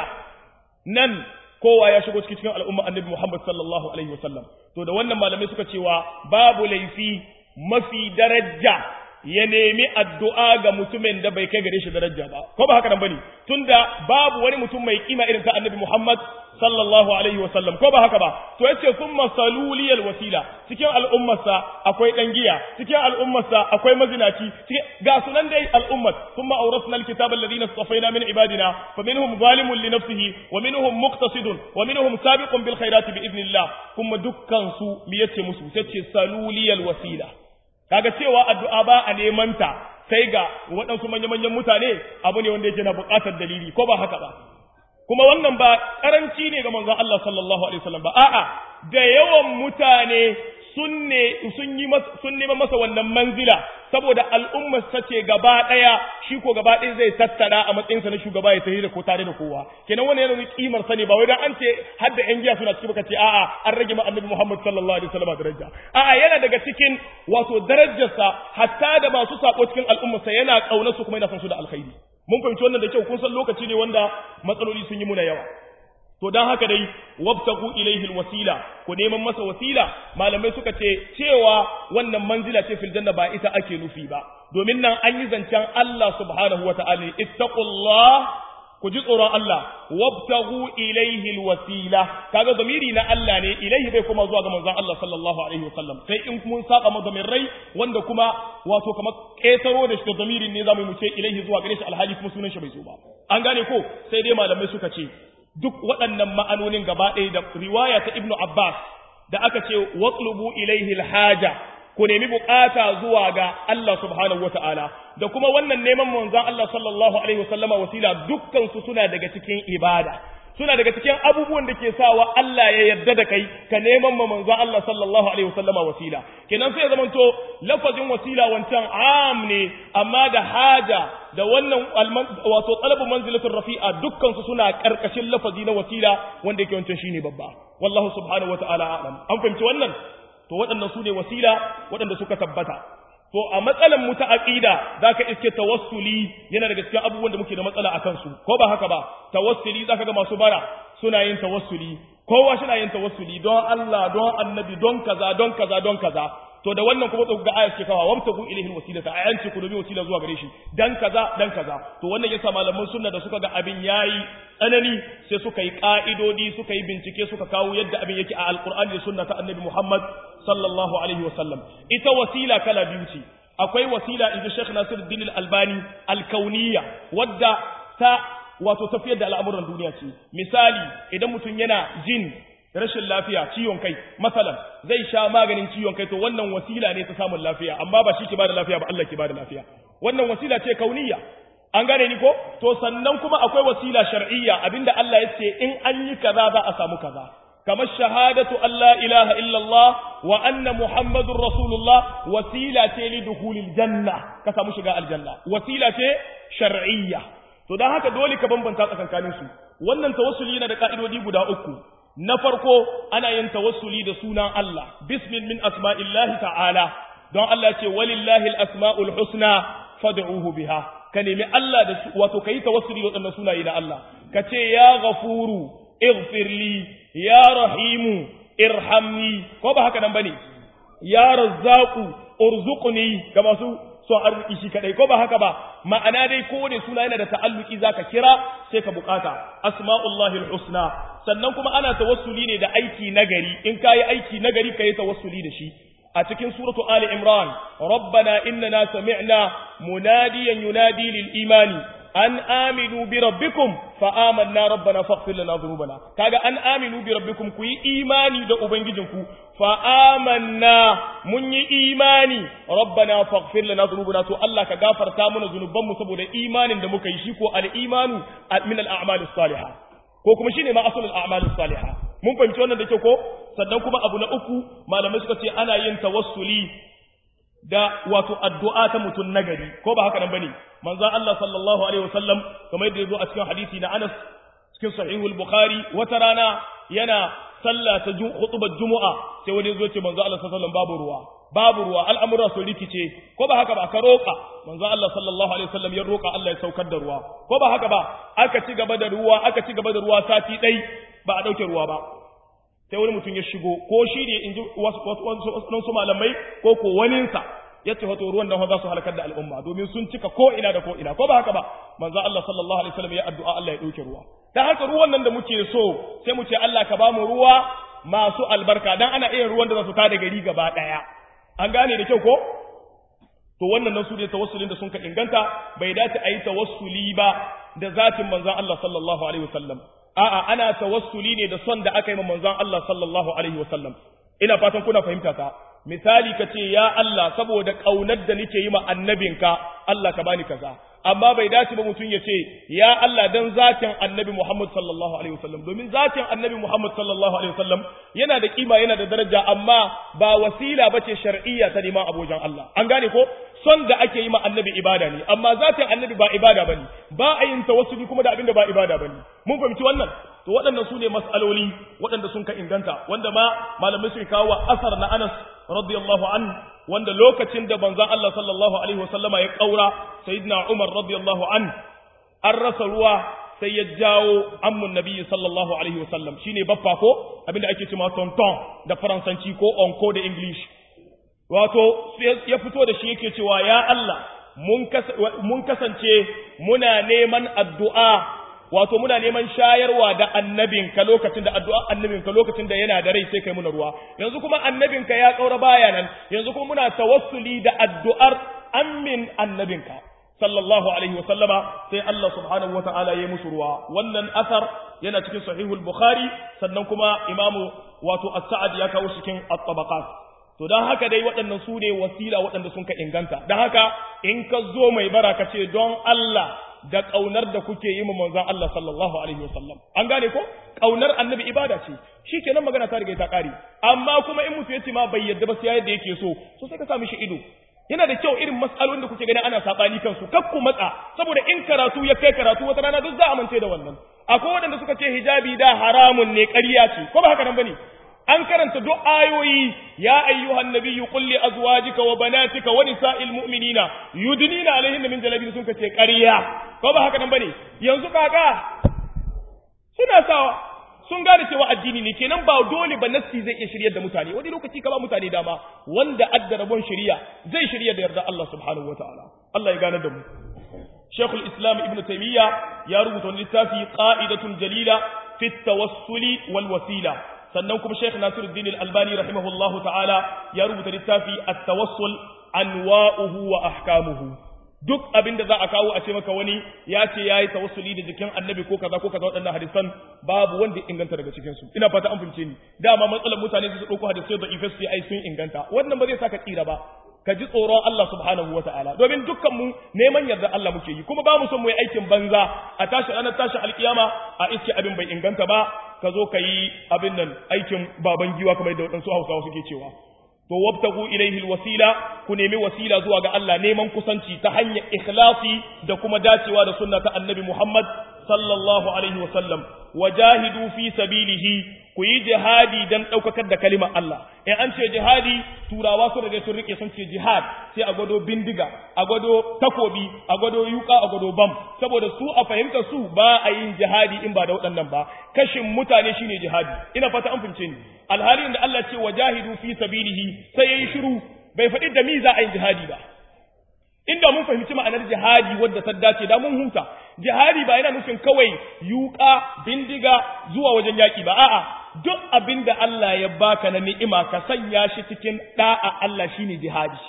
nan kowa ya shigo cikin al'umma annabi Muhammad sallallahu alaihi wasallam to da wannan malamai suka cewa babu laifi mafi daraja ya nemi addu'a ga mutumin da bai kai gare shi daraja ba ko ba haka nan bane tunda babu wani mutum mai kima irin ta annabi Muhammad sallallahu alaihi wasallam ko ba haka ba to yace thumma saluliyal wasila cikin al'ummarsa akwai dan giya cikin al'ummarsa akwai mazinaci ga sunan dai al'ummat thumma awrasna alkitaba alladhina istafaina min ibadina faminhum zalimun li nafsihi wa minhum muqtasidun wa minhum sabiqun bil khairati bi idnillah kuma dukkan su me yace musu yace saluliyal wasila kaga cewa addu'a ba a neman ta sai ga waɗansu manya-manyan mutane abu ne wanda yake na buƙatar dalili ko ba haka ba kuma wannan ba karanci ne ga manzon Allah sallallahu alaihi wasallam ba a'a da yawan mutane sun ne sun yi sun nema masa wannan manzila saboda al'ummar sa ce gaba daya shi ko gaba daya zai tattara a matsayin sa na shugaba ya tafi da ko tare da kowa kenan wannan yana kimar sa ne ba wai dan an ce har da yan giya suna cikin baka ce a'a an rage ma annabi Muhammad sallallahu alaihi wasallam daraja a'a yana daga cikin wato darajarsa hatta da masu sako cikin al'ummar sa yana kauna su kuma yana son su da alkhairi mun fahimci wannan da kyau kun san lokaci ne wanda matsaloli sun yi muna yawa to dan haka dai wabtagu ilaihi alwasila ku neman masa wasila malamai suka ce cewa wannan manzila ce fil janna ba ita ake nufi ba domin nan an yi zancen Allah subhanahu wataala ittaqullah ku ji tsoron Allah wabtagu ilaihi alwasila kaga zamiri na Allah ne ilaihi bai kuma zuwa ga manzon Allah sallallahu alaihi wasallam sai in mun saka mu rai wanda kuma wato kamar ketaro da shi da zamirin ne zamu mu ce ilaihi zuwa gare shi alhali kuma sunan shi bai zo ba an gane ko sai dai malamai suka ce duk waɗannan ma'anonin gaba ɗaya da riwaya ta Ibn Abbas da aka ce watlubu ilaihi alhaja ku nemi bukata zuwa ga Allah subhanahu wata'ala da kuma wannan neman manzon Allah sallallahu alaihi wasallama wasila dukkan su suna daga cikin ibada suna daga cikin abubuwan da ke sawa Allah ya yarda da kai ka neman ma manzo Allah sallallahu alaihi wasallama wasila kenan sai ya zamanto lafazin wasila wancan am ne amma da haja da wannan wato talabu manzilatul rafi'a dukkan su suna karkashin lafazi na wasila wanda yake wancan shine babba wallahu subhanahu wataala a'lam an fahimci wannan to waɗannan su ne wasila waɗanda suka tabbata to a matsalan mu ta aqida zaka iske tawassuli yana daga cikin abubuwan da muke da matsala akan su ko ba haka ba tawassuli zaka ga masu bara suna yin tawassuli kowa shi yin tawassuli don Allah don annabi don kaza don kaza don kaza to da wannan kuma ga ayat ke kawa wabtagu ilayhi alwasilata ayanci ku dubi wasila zuwa gare shi dan kaza dan kaza to wannan yasa malaman sunna da suka ga abin yayi tsanani sai suka yi ka'idodi suka yi bincike suka kawo yadda abin yake a alqur'ani da sunna ta annabi Muhammad sallallahu alaihi wasallam ita wasila kala biyu ce akwai wasila inda Sheikh Nasiruddin Al-Albani al-kauniyya wadda ta wato tafiyar da al'amuran duniya ce misali idan mutum yana jin rashin lafiya ciwon kai masalan zai sha maganin ciwon kai to wannan wasila ne ta samun lafiya amma ba shi ke bada lafiya ba Allah ke bada lafiya wannan wasila ce kauniyya an gane ni ko to sannan kuma akwai wasila shar'iyya abinda Allah ya ce in an yi kaza za a samu kaza kamar shahadatu Allah ilaha illallah wa anna muhammadur rasulullah wasila ce li dukhulil janna ka samu shiga aljanna wasila ce shar'iyya to dan haka dole ka bambanta tsakankanin su wannan tawassuli yana da ka'idodi guda uku na farko ana yin tawassuli da sunan Allah bismin min asma'illahi ta'ala don Allah ce walillahi al-asma'ul husna fad'uhu biha ka nemi Allah da su wato kai tawassuli da wadannan sunaye na Allah ka ce ya ghafuru ighfirli ya rahimu irhamni ko ba haka nan bane ya razzaqu urzuqni ga masu son arziki shi kadai ko ba haka ba ma'ana dai kowane suna yana da ta'alluki zaka kira sai ka bukata asma'ullahi husna sannan kuma ana tawassuli ne da aiki nagari in kayi aiki nagari kayi tawassuli da shi a cikin suratu ali imran rabbana innana sami'na munadiyan yunadi lil imani an aminu bi rabbikum fa amanna rabbana faghfir lana dhunubana kaga an aminu bi rabbikum ku yi imani da ubangijinku fa amanna mun yi imani rabbana faghfir lana dhunubana to Allah ka gafarta mana zunubanmu saboda imanin da muka yi shi ko al imanu min al a'mal salihah ko kuma shine ma asalul a'mal salihah mun fahimci wannan da ke ko sannan kuma abu na uku malamai suka ce ana yin tawassuli da wato addu'a ta mutum nagari ko ba haka nan bane manzon Allah sallallahu alaihi wasallam kamar yadda yazo a cikin hadisi na Anas cikin sahihul Bukhari wata rana yana sallah ta khutbar Jumu'a sai wani yazo ce manzon Allah sallallahu alaihi wasallam babu ruwa babu ruwa al'amura su rikice ko ba haka ba ka roƙa manzon Allah sallallahu alaihi wasallam ya roƙa Allah ya saukar da ruwa ko ba haka ba aka ci gaba da ruwa aka ci gaba da ruwa sati ɗai ba a ɗauke ruwa ba sai wani mutum ya shigo ko shi ne in ji wasu malamai ko ko waninsa ya ce wato ruwan nan za su halakar da al'umma domin sun cika ko ina da ko ina ko ba haka ba manzo Allah sallallahu alaihi wasallam ya addu'a Allah ya dauke ruwa dan haka ruwan nan da muke so sai mu ce Allah ka ba mu ruwa masu albarka dan ana iya ruwan da za su tada gari gaba daya an gane da kyau ko to wannan nan su ne tawassulin da sun ka inganta bai dace a yi tawassuli ba da zatin manzon Allah sallallahu alaihi wasallam a'a ana tawassuli ne da son da aka yi ma manzon Allah sallallahu alaihi wasallam ina fatan kuna fahimta ta misali ka ce ya Allah saboda kaunar da nake yi ma annabinka Allah ka bani kaza amma bai dace ba mutum ya ce ya Allah dan zatin annabi Muhammad sallallahu alaihi wasallam domin zatin annabi Muhammad sallallahu alaihi wasallam yana da kima yana da daraja amma ba wasila bace shar'iyya ta neman abojan Allah an gane ko son da ake yi ma annabi ibada ne amma zatin annabi ba ibada bane ba a yin tawassuli kuma da abinda ba ibada bane mun fahimci wannan to waɗannan su ne mas'aloli waɗanda sun ka inganta wanda ma malamai sun kawo asar na Anas radiyallahu an wanda lokacin da manzon Allah sallallahu alaihi wasallama ya kaura sayyidina Umar radiyallahu an an rasa ruwa sai ya jawo ammun nabiyyi sallallahu alaihi wasallam shine baffa ko abinda ake cewa tonton da faransanci ko onko da english wato ya fito da shi yake cewa ya Allah mun kasance muna neman addu'a wato muna neman shayarwa da annabinka lokacin da addu'a annabinka lokacin da yana da rai sai kai muna ruwa yanzu kuma annabinka ya kaura baya nan yanzu kuma muna tawassuli da addu'ar ammin annabinka sallallahu alaihi wa sallama sai Allah subhanahu wa ta'ala ya musu ruwa wannan asar yana cikin sahihul bukhari sannan kuma imamu wato as-sa'ad ya kawo cikin at-tabaqat to don haka dai waɗannan su ne wasila waɗanda sun ka inganta don haka in ka zo mai bara ka ce don Allah da kaunar da kuke yi ma manzon Allah sallallahu alaihi wasallam an gane ko kaunar annabi ibada ce shikenan magana ta riga ta kare amma kuma in mutu yace ma bai yadda ba sai yadda yake so so sai ka sa mishi ido yana da kyau irin mas'alolin da kuke gani ana sabani kansu kar ku matsa saboda in karatu ya kai karatu wata rana duk za a mance da wannan akwai waɗanda suka ce hijabi da haramun ne ƙarya ce ko ba haka nan bane an karanta duk ayoyi ya ayyuhan nabiyyu qul li azwajika wa banatika wa nisa'il mu'minina yudnina alaihinna min jalabibi sun kace ƙarya ko ba haka nan bane yanzu kaka suna sawa sun gane cewa addini ne kenan ba dole ba nassi zai iya shiryar da mutane wani lokaci ka ba mutane dama wanda adda rabon shari'a zai shirya da yarda Allah subhanahu wataala Allah ya gane da mu Sheikhul Islam Ibn Taymiyyah ya rubuta wani littafi qa'idatun jalila fi tawassuli wal wasila sannan kuma Sheikh Nasiruddin Al-Albani rahimahullahu ta'ala ya rubuta littafi at-tawassul anwa'uhu wa ahkamuhu duk abin da za a kawo a ce maka wani ya ce ya yi tawassuli da jikin annabi ko kaza ko kaza waɗannan hadisan babu wanda inganta daga cikinsu ina fata an fahimce ni dama matsalar mutane su ɗauko hadisai da ifes ai sun inganta wannan ba zai saka tsira ba ka ji tsoron Allah subhanahu wa ta'ala domin dukkan mu neman yarda Allah muke yi kuma ba mu son mu yi aikin banza a tashi ranar tashi alkiyama a iske abin bai inganta ba ka zo ka yi abin nan aikin baban giwa kamar da waɗansu hausawa suke cewa to wabtagu ilaihi alwasila ku nemi wasila zuwa ga Allah neman kusanci ta hanyar ikhlasi da kuma dacewa da sunna ta annabi Muhammad sallallahu alaihi wasallam wajahidu fi sabilihi ku yi jihadi dan daukakar da kalimar Allah in an ce jihadi turawa su da sun rike sun ce jihad sai a gwado bindiga a gwado takobi a gwado yuka a gwado bam saboda su a fahimtar su ba a yin jihadi in ba da waɗannan ba kashin mutane shine jihadi ina fata an fahimce ni alhalin da Allah ce wajahidu fi sabilihi sai yayi shiru bai faɗi da mi za a yi jihadi ba inda mun fahimci ma'anar jihadi wadda ta dace da mun huta jihadi ba yana nufin kawai yuka bindiga zuwa wajen yaki ba a'a duk abin da Allah ya baka na ni'ima ka sanya shi cikin da'a Allah shine jihadi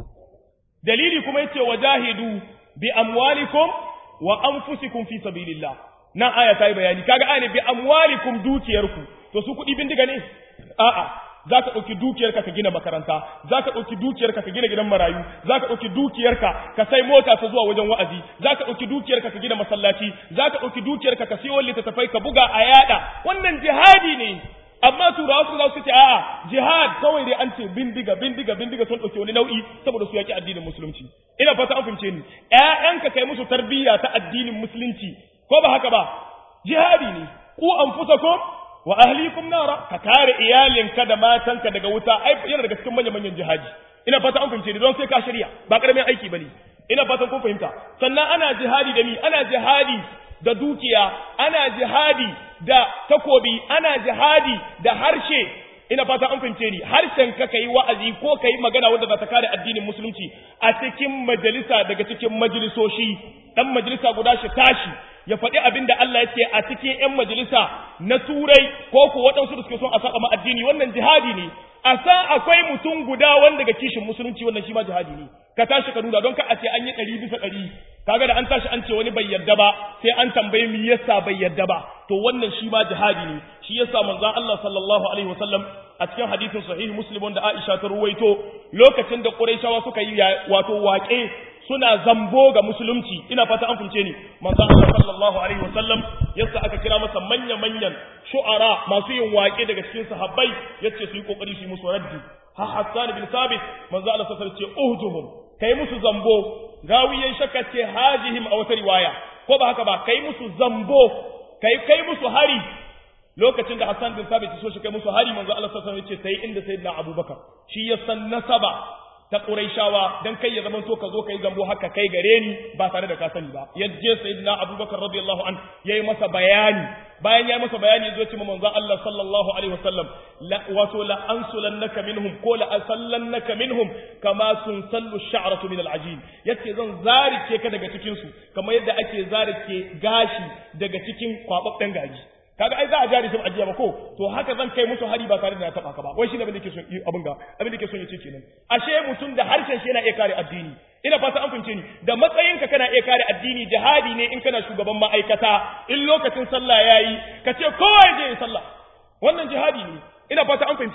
dalili kuma yace wajahidu bi amwalikum wa anfusikum fi sabilillah nan aya ta yi bayani kaga aya ne bi amwalikum dukiyarku to su kuɗi bindiga ne a'a za ka ɗauki dukiyarka ka gina makaranta za ka ɗauki dukiyarka ka gina gidan marayu za ka ɗauki dukiyarka ka sai mota ta zuwa wajen wa'azi za ka ɗauki dukiyarka ka gina masallaci za ka ɗauki dukiyarka ka siyo littattafai ka buga a yada wannan jihadi ne amma turawa su za su ce a'a jihad kawai dai an ce bindiga bindiga bindiga sun ɗauki wani nau'i saboda su yaƙi addinin musulunci ina fata an fahimce ni ƴaƴanka kai musu tarbiyya ta addinin musulunci ko ba haka ba jihadi ne ku anfusakum wa ahlikum nara ka kare iyalinka da matanka daga wuta ai yana daga cikin manyan manyan jihadi ina fata an fahimce ni don sai ka shirya ba karamin aiki bane ina fatan kun fahimta sannan ana jihadi da ni ana jihadi da dukiya ana jihadi da takobi ana jihadi da harshe ina fata an fahimce ni harshen ka kai wa'azi ko kai magana wanda za ta kare addinin musulunci a cikin majalisa daga cikin majalisoshi dan majalisa guda shi tashi ya faɗi abin da Allah ya ce a cikin 'yan majalisa na turai ko ko waɗansu da suke son a saba ma addini wannan jihadi ne a san akwai mutum guda wanda ga kishin musulunci wannan shi ma jihadi ne ka tashi ka nuna don ka a ce an yi ɗari bisa ɗari kaga da an tashi an ce wani bai yarda ba sai an tambaye me yasa bai yarda ba to wannan shi ma jihadi ne shi yasa manzon Allah sallallahu alaihi wasallam a cikin hadisin sahih muslim wanda Aisha ta ruwaito lokacin da Qurayshawa suka yi wato waƙe suna zambo ga musulunci ina fata an fince ni manzon Allah sallallahu alaihi wasallam yasa aka kira masa manya manyan shu'ara masu yin waƙe daga cikin sahabbai yace su yi kokari su yi musu raddi ha Hassan bin Sabit manzon Allah sallallahu alaihi wasallam ce uhjuhum kai musu zambo gawiyan shakka ce hajihim a wata riwaya ko ba haka ba kai musu zambo kai kai musu hari lokacin da Hassan bin Sabit so shi kai musu hari manzo Allah sallallahu alaihi wasallam yace sai inda sayyidina Abubakar shi ya san nasaba ta Qurayshawa dan kai ya zama to ka zo kai zambo haka kai gare ni ba tare da ka sani ba yaje sayyidina Abubakar radiyallahu an yayi masa bayani bayan yayi masa bayani yazo ce manzo Allah sallallahu alaihi wasallam la wato la ansulannaka minhum ko la asallannaka minhum kama tunsallu ash-sha'ratu min al-ajin yace zan zarike ka daga cikin su kamar yadda ake zarike gashi daga cikin kwababben gaji kaga ai za a jari sun ajiya ba ko to haka zan kai musu hari ba tare da na taba ka ba wai shi ne abin da yake son abin ga abin da yake son ya ce kenan ashe mutum da harshen shi yana iya kare addini ina fata an fince ni da matsayinka kana iya kare addini jihadi ne in kana shugaban ma'aikata in lokacin sallah yayi ka ce kowa ya je ya sallah wannan jihadi ne ina fata an fince ni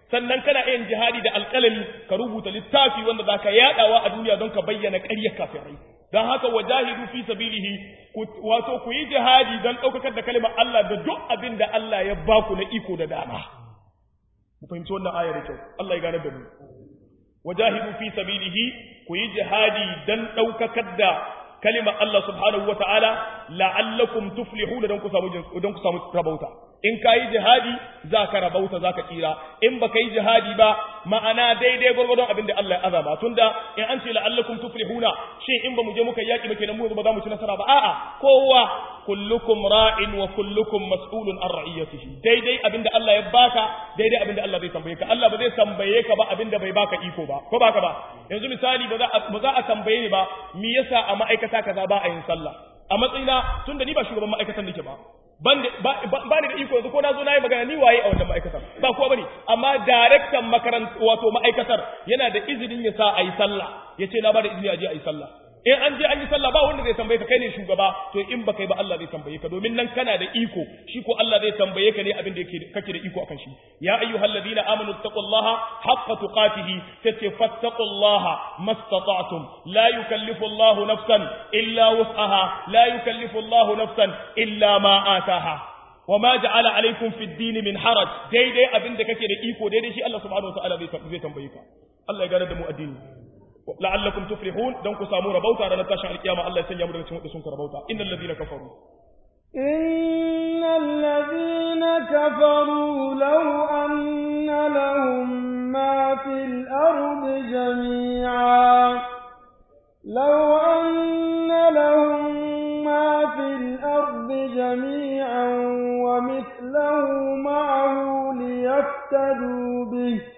sannan kana yin jihadi da alƙalami ka rubuta littafi wanda zaka yadawa a duniya don ka bayyana ƙaryar kafirai don haka wajahidu fi sabilihi wato ku yi jihadi don ɗaukakar da kalimar Allah da duk abin da Allah ya baku na iko da dama mu fahimci wannan aya da kyau Allah ya gane da mu wajahidu fi sabilihi ku yi jihadi don ɗaukakar da kalimar Allah subhanahu wataala la'allakum tuflihuna don ku samu don ku samu rabauta in ka yi jihadi za ka rabauta za ka tsira in ba ka yi jihadi ba ma'ana daidai gwargwadon abin da Allah ya azama tunda in an ce la'allakum tuflihuna shin in ba mu je muka yaki ba kenan mu ba za mu ci nasara ba a'a kowa kullukum ra'in wa kullukum mas'ulun an ra'iyatihi daidai abin da Allah ya baka daidai abin da Allah zai tambaye ka Allah ba zai tambaye ka ba abin da bai baka iko ba ko baka ba yanzu misali ba za a ba za a tambaye ni ba me yasa a ma'aikata kaza ba a yin sallah a matsayina tunda ni ba shugaban ma'aikatan nake ba ban ni da iko yanzu ko na zo na yi magana ni waye a wannan ma'aikatar ba kowa bane amma daraktan makaranta wato ma'aikatar yana da izinin ya sa a yi sallah ya ce na ba da izini a je a yi sallah in an je an yi sallah ba wanda zai tambaye ka kai ne shugaba to in ba kai ba Allah zai tambaye ka domin nan kana da iko shi ko Allah zai tambaye ka ne abin da yake kake da iko akan shi ya ayyuhal ladina amanu taqullaha haqqa tuqatihi tace fattaqullaha mastata'tum la yukallifu Allahu nafsan illa wus'aha la yukallifu Allahu nafsan illa ma ataha وما جعل عليكم في الدين من حرج daidai abin da kake da iko daidai shi Allah subhanahu wataala zai tambaye ka Allah ya gane da mu addini la'allakum tuflihun dan ku samu rabauta ranar tashin alkiyama Allah ya sanya mu daga cikin wadda sun rabauta innal ladina kafaru innal ladina kafaru law anna lahum ma fil ardi jami'a law anna lahum ma fil ardi jami'an wa mithluhu ma'ahu liyaftadu bihi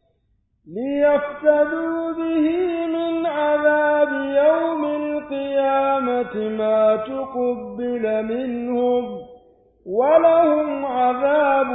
ليفتدوا به من عذاب يوم القيامة ما تقبل منهم ولهم عذاب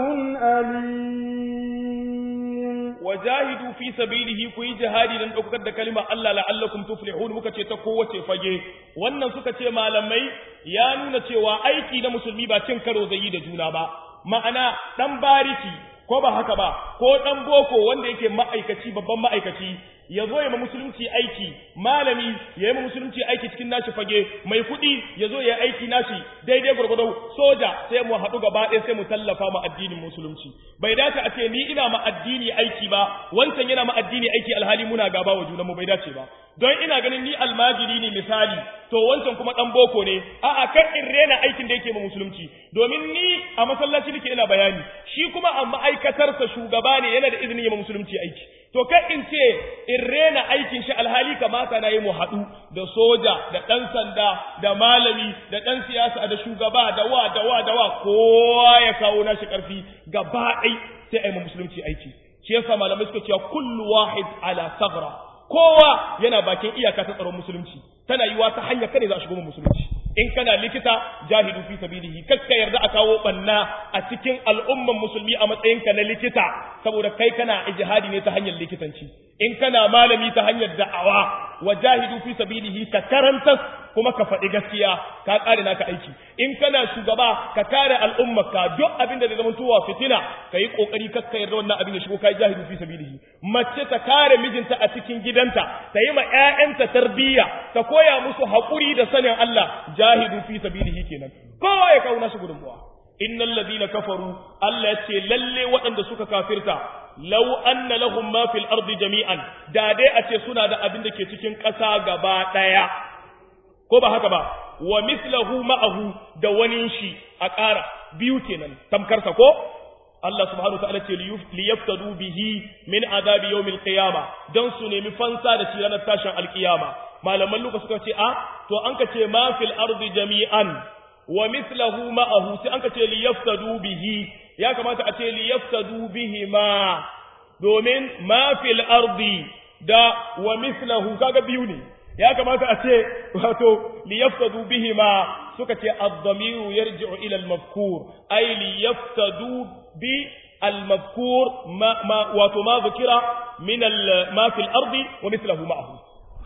أليم وجاهدوا في سبيله كوي جهادي لن أكد كلمة الله لعلكم تفلحون muka ce ta kowace fage wannan suka ce malamai ya nuna cewa aiki na musulmi ba cin karo zai yi da juna ba ma'ana dan bariki ko ba haka ba ko dan boko wanda yake ma'aikaci babban ma'aikaci ya zo ya ma musulunci aiki malami ya yi ma musulunci aiki cikin nashi fage mai kuɗi ya zo ya aiki nashi daidai gwargwado soja sai mu haɗu gaba ɗaya sai mu tallafa ma addinin musulunci bai dace a ce ni ina ma addini aiki ba wancan yana ma addini aiki alhali muna gaba wa junanmu bai dace ba don ina ganin ni almajiri ne misali to wancan kuma dan boko ne a'a kan in rena aikin da yake ma musulunci domin ni a masallaci nake ina bayani shi kuma a ma'aikatarsa shugaba ne yana da izinin yi ma musulunci aiki to kai in ce in rena aikin shi alhali kamata na yi mu haɗu da soja da ɗan sanda da malami da ɗan siyasa da shugaba da wa da wa da wa kowa ya kawo nashi ƙarfi gaba ɗai sai a yi musulunci aiki shi yasa malamai suka cewa kullu wahid ala sagra kowa yana bakin iyaka ta tsaron musulunci tana yiwa ta hanyar kane za a shigo musulunci in kana likita jahidu fi sabilihi kakka yarda a kawo banna a cikin al'umman musulmi a matsayinka na likita saboda kai kana ijihadi ne ta hanyar likitanci in kana malami ta hanyar da'awa wa jahidu fi sabilihi ka karanta kuma ka faɗi gaskiya ka ƙare naka aiki in kana shugaba ka kare al'ummarka duk abin da zai zama tuwa fitina ka yi ƙoƙari kakka yarda wannan abin ya shigo kai jahidu fi sabilihi mace ta kare mijinta a cikin gidanta ta yi ma ƴaƴanta tarbiyya ta koya musu haƙuri da sanin Allah jahidu fi sabilihi kenan kowa ya kawo nasu gudunmuwa innal ladina kafaru Allah ya ce lalle waɗanda suka kafirta law anna lahum ma fil ardi jami'an da dai a ce suna da abin da ke cikin ƙasa gaba ɗaya ko ba haka ba wa mislahu ma'ahu da wani shi a ƙara biyu kenan tamkarsa ko Allah subhanahu wa ta'ala ce liyaftadu bihi min azabi yawmil qiyama dan su nemi fansa da shi ranar tashin alkiyama malaman luka suka ce a to an ka ce ma fil ardi jami'an wa mislahu ma'ahu sai an ka ce liyaftadu bihi ya kamata a ce liyaftadu bihi ma domin ma fil ardi da wa mislahu kaga biyu ne ya kamata a ce wato liyaftadu bihi ma suka ce ad-damiru yarji'u ila al-mafkur ay liyaftadu bi al-mafkur ma, ma wato ma zikira min ma fil ardi wa mislahu ma'ahu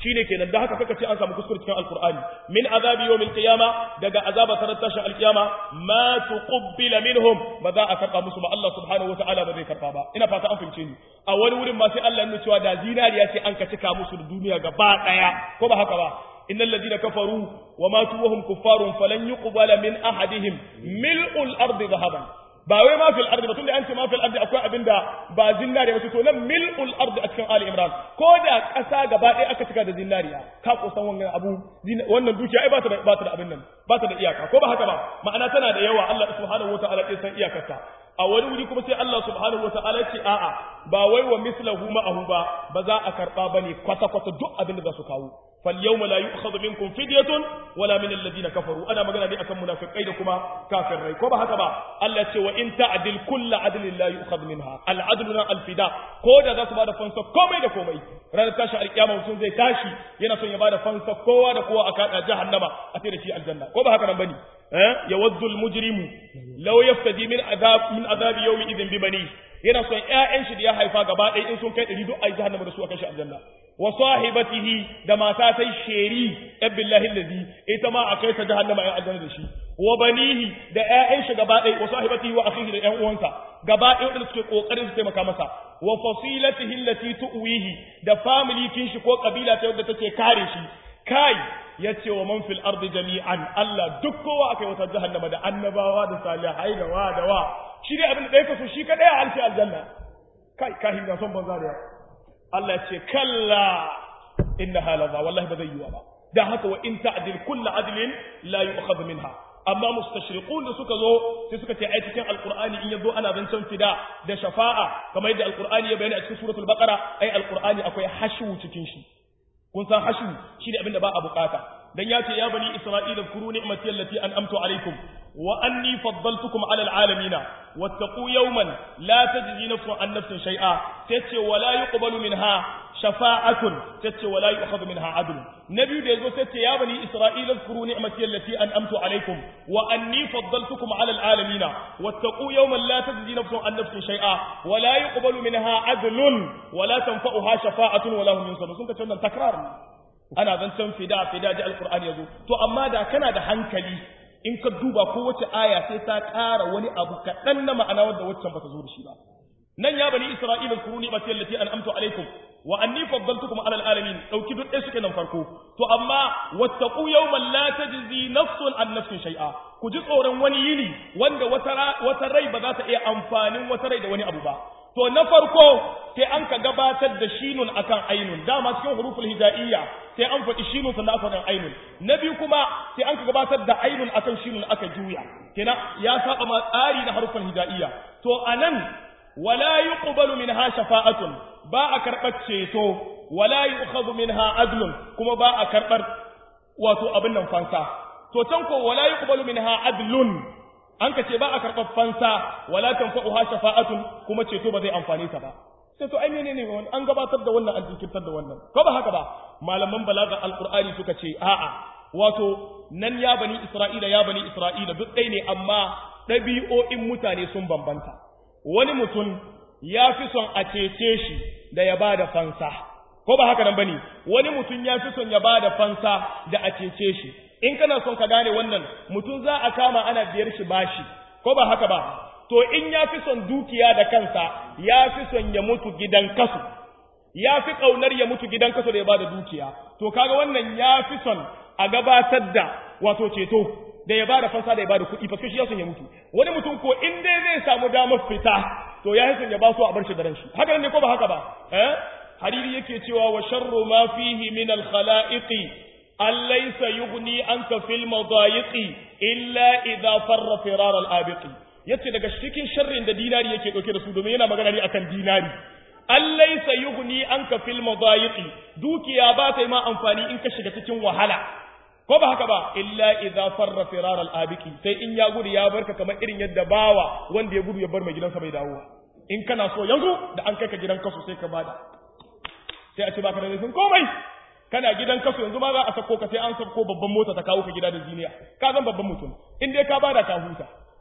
shine kenan da haka kaka ce an samu kuskure cikin alqur'ani min azabi yawmil qiyama daga azaba tarar tashin alqiyama ma tuqbila minhum ba za a karba musu ba Allah subhanahu wataala ba zai karba ba ina fata an fahimce ni a wani wurin ma sai Allah ya cewa da zinariya ce an ka cika musu da duniya gaba daya ko ba haka ba innal ladina kafaru wa matu wa hum kuffarun falan yuqbala min ahadihim mil'ul ardi dhahaban ba wai ma fil ardi ba tunda an ce ma fil ardi akwai abinda ba zinariya ba to nan mil'ul ardi a cikin ali imran ko da ƙasa gaba ɗaya aka cika da zinariya ka kusan wannan abu wannan dukiya ai ba ta da ba ta da abin nan ba ta da iyaka ko ba haka ba ma'ana tana da yawa Allah subhanahu wataala ya san iyakarta a wani wuri kuma sai Allah subhanahu wataala ya ce a'a ba wai wa mislahu ma'ahu ba ba za a karba bane kwata kwata duk abin da za su kawo فاليوم لا يؤخذ منكم فدية ولا من الذين كفروا أنا مغنى دي أكم منافقين كما كافر ري كما هكذا الله يقول وإن تعدل كل عدل لا يؤخذ منها العدل الفداء كودا ذا سبادة فانسا كومي دا كومي رانا تاشا القيامة وسن زي تاشي ينا سن يبادة فانسا كوا دا كوا أكاد جهنم أتيري في الجنة كما هكذا بني يود المجرم لو يفتدي من عذاب من عذاب يوم إذن ببنيه yana son ƴaƴan shi da ya haifa gaba ɗaya in sun kai ɗari duk a yi jahannama da su a kai shi aljanna wa sahibatihi da mata sai sheri ɗan billahi lazi ita ma a kai ta jahannama ya aljanna da shi wa banihi da ƴaƴan shi gaba ɗaya wa sahibatihi wa akhihi da ƴan uwansa gaba ɗaya wanda suke kokarin su taimaka masa wa fasilatihi allati tuwihi da family kin shi ko kabila ta wadda take kare shi kai yace wa man fil ardi jami'an Allah duk kowa akai wata jahannama da annabawa da salihai da wa da wa shi ne abin da ɗaya kaso shi kaɗai a alfi aljanna kai kahin ga son banza da Allah ce kalla inna halaza wallahi ba zai yi ba da haka wa in ta'dil kullu adlin la yu'khadh minha amma mustashriqun da suka zo sai suka ce ai cikin alqur'ani in yazo ana zancen fida da shafa'a kamar yadda alqur'ani ya bayyana a cikin suratul baqara ai alqur'ani akwai hashu cikin shi kun san hashu shi ne abin da ba a bukata dan ya ce ya bani isra'ila kuru ni'mati allati an'amtu alaikum wa anni faddaltukum ala alalamina wattaqu yawman la tajzi nafsun an nafsin shay'a tace wala yuqbalu minha shafa'atun tace wala yu'khadhu minha adl nabi da yazo tace ya bani isra'ila kuru ni'mati allati an'amtu alaikum wa anni faddaltukum ala alalamina wattaqu yawman la tajzi nafsun an nafsin shay'a wala yuqbalu minha adlun wala tanfa'uha shafa'atun wala hum yunsarun sun ka wannan takrar ana zancen fida fida ji alkur'ani yazo to amma da kana da hankali in ka duba ko wace aya sai ta ƙara wani abu kaɗan na ma'ana wanda waccan ba ta zo da shi ba nan ya bani isra'ila kuru ni bati allati an'amtu alaikum wa anni faddaltukum ala alalamin dauki duk ɗaya suke nan farko to amma wattaqu yawman la tajzi nafsun an nafsin shay'a ku ji tsoron wani yini wanda wata wata rai ba za ta iya amfanin wata rai da wani abu ba to na farko sai an ka gabatar da shinun akan ainun dama cikin huruful hijaiyya sai an faɗi shinun sannan aka faɗin ainun na biyu kuma sai an ka gabatar da ainun akan shinun aka juya kenan ya saba ma tsari na harufan hijaiyya to anan wala yuqbalu minha shafa'atun ba a karɓar ceto wala yu'khadhu minha adlun kuma ba a karɓar wato abin nan fansa to can ko wala yuqbalu minha adlun an ka ce ba a karɓar fansa wala tanfa'uha shafa'atun kuma ceto ba zai amfane ta ba sai to ai menene wani an gabatar da wannan an jinkirtar da wannan ko ba haka ba malaman balaga alqur'ani suka ce a'a wato nan ya bani isra'ila ya bani isra'ila duk ɗaya ne amma ɗabi'o'in mutane sun bambanta wani mutum ya fi son a cece shi da ya ba da fansa ko ba haka nan bane wani mutum ya fi son ya ba da fansa da a cece shi in kana son ka gane wannan mutum za a kama ana biyar shi bashi ko ba haka ba to in ya fi son dukiya da kansa ya fi son ya mutu gidan kasu ya fi ƙaunar ya mutu gidan kasu da ya ba da dukiya to kaga wannan ya fi son a gabatar da wato ceto da ya ba da fansa da ya ba da kuɗi faske shi ya son ya mutu wani mutum ko in dai zai samu damar fita to ya son ya ba su a bar shi da ran shi haka ne ko ba haka ba eh hariri yake cewa wa sharru ma fihi min al khalaiqi أليس يغني عنك في المضايق إلا إذا فر فرار الآبق yace daga cikin sharrin da dinari yake dauke da su domin yana magana ne akan dinari allaysa yughni anka fil madayiqi dukiya ba ta yi ma amfani in ka shiga cikin wahala ko ba haka ba illa idza farra firar al abiki sai in ya gudu ya barka kamar irin yadda bawa wanda ya gudu ya bar mai gidansa bai dawo in kana so yanzu da an kai ka gidan kasu sai ka bada sai a ce baka da laifin komai kana gidan kasu yanzu ma za a sako ka sai an sako babban mota ta kawo ka gida da ziniya ka zan babban mutum in dai ka bada ka huta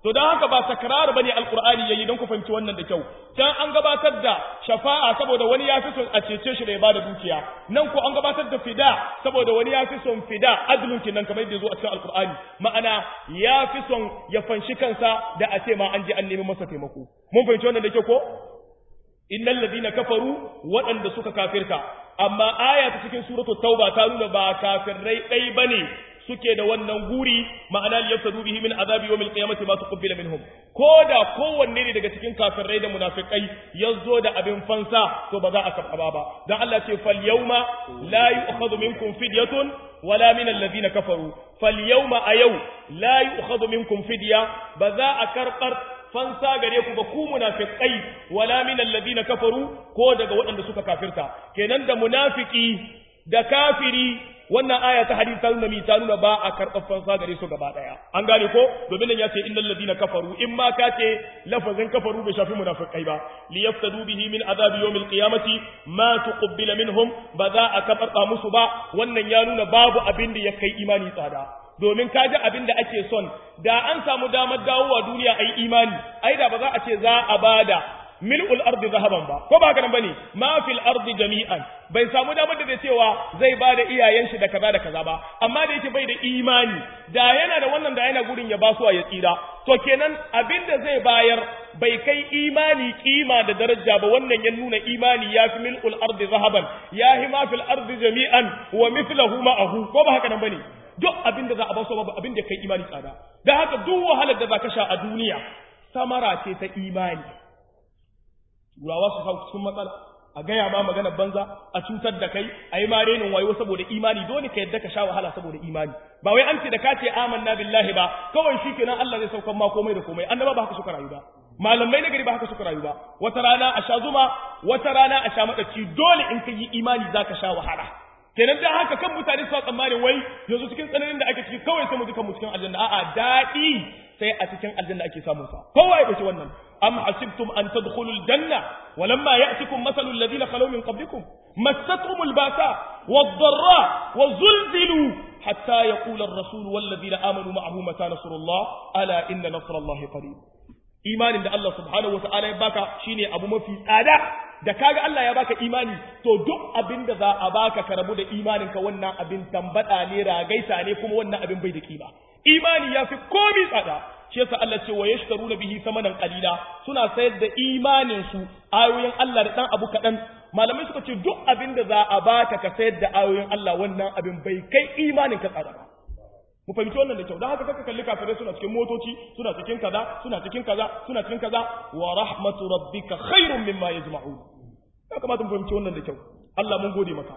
to don haka ba takrar bane alqur'ani yayi don ku fahimci wannan da kyau can an gabatar da shafa'a saboda wani ya fi son a cece shi da ya bada dukiya nan ko an gabatar da fida saboda wani ya fi son fida adlun kinan kamar yadda zo a cikin alqur'ani ma'ana ya fi son ya fanshi kansa da a ce ma an je an nemi masa taimako mun fahimci wannan da kyau ko innal ladina kafaru waɗanda suka kafirta amma aya ta cikin suratul tauba ta nuna ba kafirai dai bane suke da wannan guri ma'ana liyaftadu bihi min azabi yawmil qiyamati ma tuqbila minhum koda kowanne ne daga cikin kafirai da munafikai yazo da abin fansa to ba za a karba ba dan Allah ce fal yawma la yu'khadhu minkum fidyatun wala min alladhina kafaru fal yawma ayau la yu'khadhu minkum fidya ba za a karbar fansa gare ku ba ku munafiqai wala min alladhina kafaru ko daga waɗanda suka kafirta kenan da munafiki da kafiri wannan aya ta hadisi ta nuna mi ta nuna ba a karɓar fansa gare su gaba ɗaya an gane ko domin nan ya ce innal ladina kafaru in ma ka ce lafazin kafaru bai shafi munafiqai ba li yaftadu bihi min azabi yawmil qiyamati ma tuqbila minhum ba za a karɓa musu ba wannan ya nuna babu abin da ya kai imani tsada domin ka ji abin da ake son da an samu damar dawowa duniya a yi imani ai da ba za a ce za a bada mil'ul ardi zahaban ba ko ba haka nan bane ma fil ardi jami'an bai samu damar da zai cewa zai ba da iyayen shi da kaza da kaza ba amma da yake bai da imani da yana da wannan da yana gurin ya basuwa ya tsira to kenan abin da zai bayar bai kai imani kima da daraja ba wannan ya nuna imani ya fi mil'ul ardi zahaban ya hi ma fil ardi jami'an wa mithluhu ma'ahu ko ba haka nan bane duk abin da za a basu babu abin da kai imani tsada da haka duk wahalar da za ka sha a duniya samara ce ta imani turawa su hau cikin matsala a gaya ma magana banza a cutar da kai a yi ma renin wayo saboda imani dole ka yadda ka sha wahala saboda imani ba wai an ce da ka ce amanna billahi ba kawai shi kenan Allah zai saukan ma komai da komai annaba ba haka suka rayu ba malamai na gari ba haka suka rayu ba wata rana a sha zuma wata rana a sha madaci dole in ka yi imani za ka sha wahala kenan da haka kan mutane su tsammanin wai yanzu cikin tsananin da ake ciki kawai sai mu duka mu cikin aljanna a'a daɗi sai a cikin aljanna ake samun sa kowa ya bace wannan am hasibtum an tadkhulul janna walamma ya'tikum mathalul ladina khalaw min qablikum massatuhumul basa wad-dharra wa zulzilu hatta yaqula ar-rasul wal ladina amanu ma'ahu mata nasrullah ala inna nasrallahi qarib imanin da Allah subhanahu wata'ala ya baka shine abu mafi tsada da kaga Allah ya baka imani to duk abin da za a baka ka rabu da imanin ka wannan abin tambada ne ragaita ne kuma wannan abin bai da kima imani ya fi komi tsada shi yasa Allah ce wa yashtaruna bihi samanan qalila suna sayar da imanin su ayoyin Allah da dan abu kadan malamai suka ce duk abin da za a baka ka sayar da ayoyin Allah wannan abin bai kai imanin ka tsada ba mu fahimci wannan da kyau don haka kaka kalli kafirai suna cikin motoci suna cikin kaza suna cikin kaza suna cikin kaza wa rahmatu rabbika khairun mimma yajma'un ya kamata mu fahimci wannan da kyau Allah mun gode maka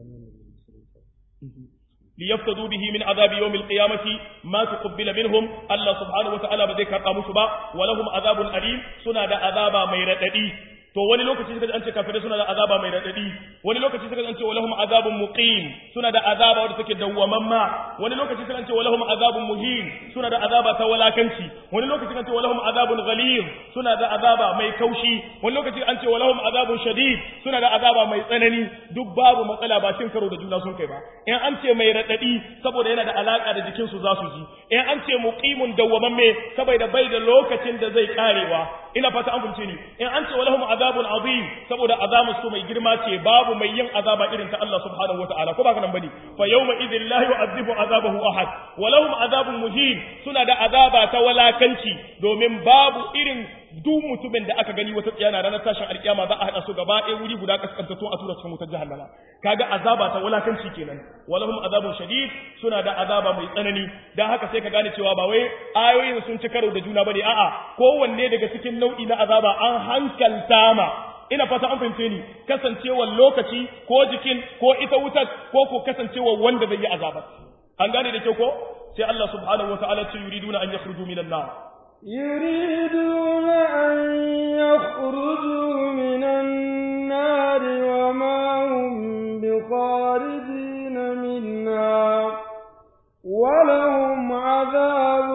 liyaftadu bihi min azabi yawmil qiyamati ma tuqbila minhum Allah subhanahu wa ta'ala ba zai karba musu ba wa lahum azabun alim suna da azaba mai radadi to wani lokaci suka an ce kafirai suna da azaba mai radadi wani lokaci suka an ce walahum azabun muqim suna da azaba wanda take dawwamamma wani lokaci suka an ce walahum azabun muhin suna da azaba ta walakanci wani lokaci suka ce walahum azabun ghalib suna da azaba mai kaushi wani lokaci an ce walahum azabun shadid suna da azaba mai tsanani duk babu matsala ba cin karo da juna sun kai ba in an ce mai radadi saboda yana da alaka da jikin su za su ji in an ce muqimun dawwamamme saboda bai da lokacin da zai karewa ina fata an fahimce ni in an ce walahum azabun azim saboda azabu su mai girma ce babu mai yin azaba irin ta Allah subhanahu wataala ko baka nan bane fa yawma idhil la yu'adhibu azabahu ahad walahum azabun muhin suna da azaba ta walakanci domin babu irin duk mutumin da aka gani wata tsiyana ranar tashin alkiyama za a hada su gaba ɗaya wuri guda kaskantattu a tura cikin wutar jahannama kaga azaba ta wulakanci kenan walahum azabun shadid suna da azaba mai tsanani dan haka sai ka gane cewa ba wai ayoyin sun ci karo da juna bane a'a kowanne daga cikin nau'i na azaba an hankalta ma ina fata an fahimce ni kasancewar lokaci ko jikin ko ita wutar ko ko kasancewar wanda zai yi azaba an gane da kyau ko sai Allah subhanahu wataala ce yuriduna an yakhruju minan nar يريدون أن يخرجوا من النار وما هم بخارجين منها ولهم عذاب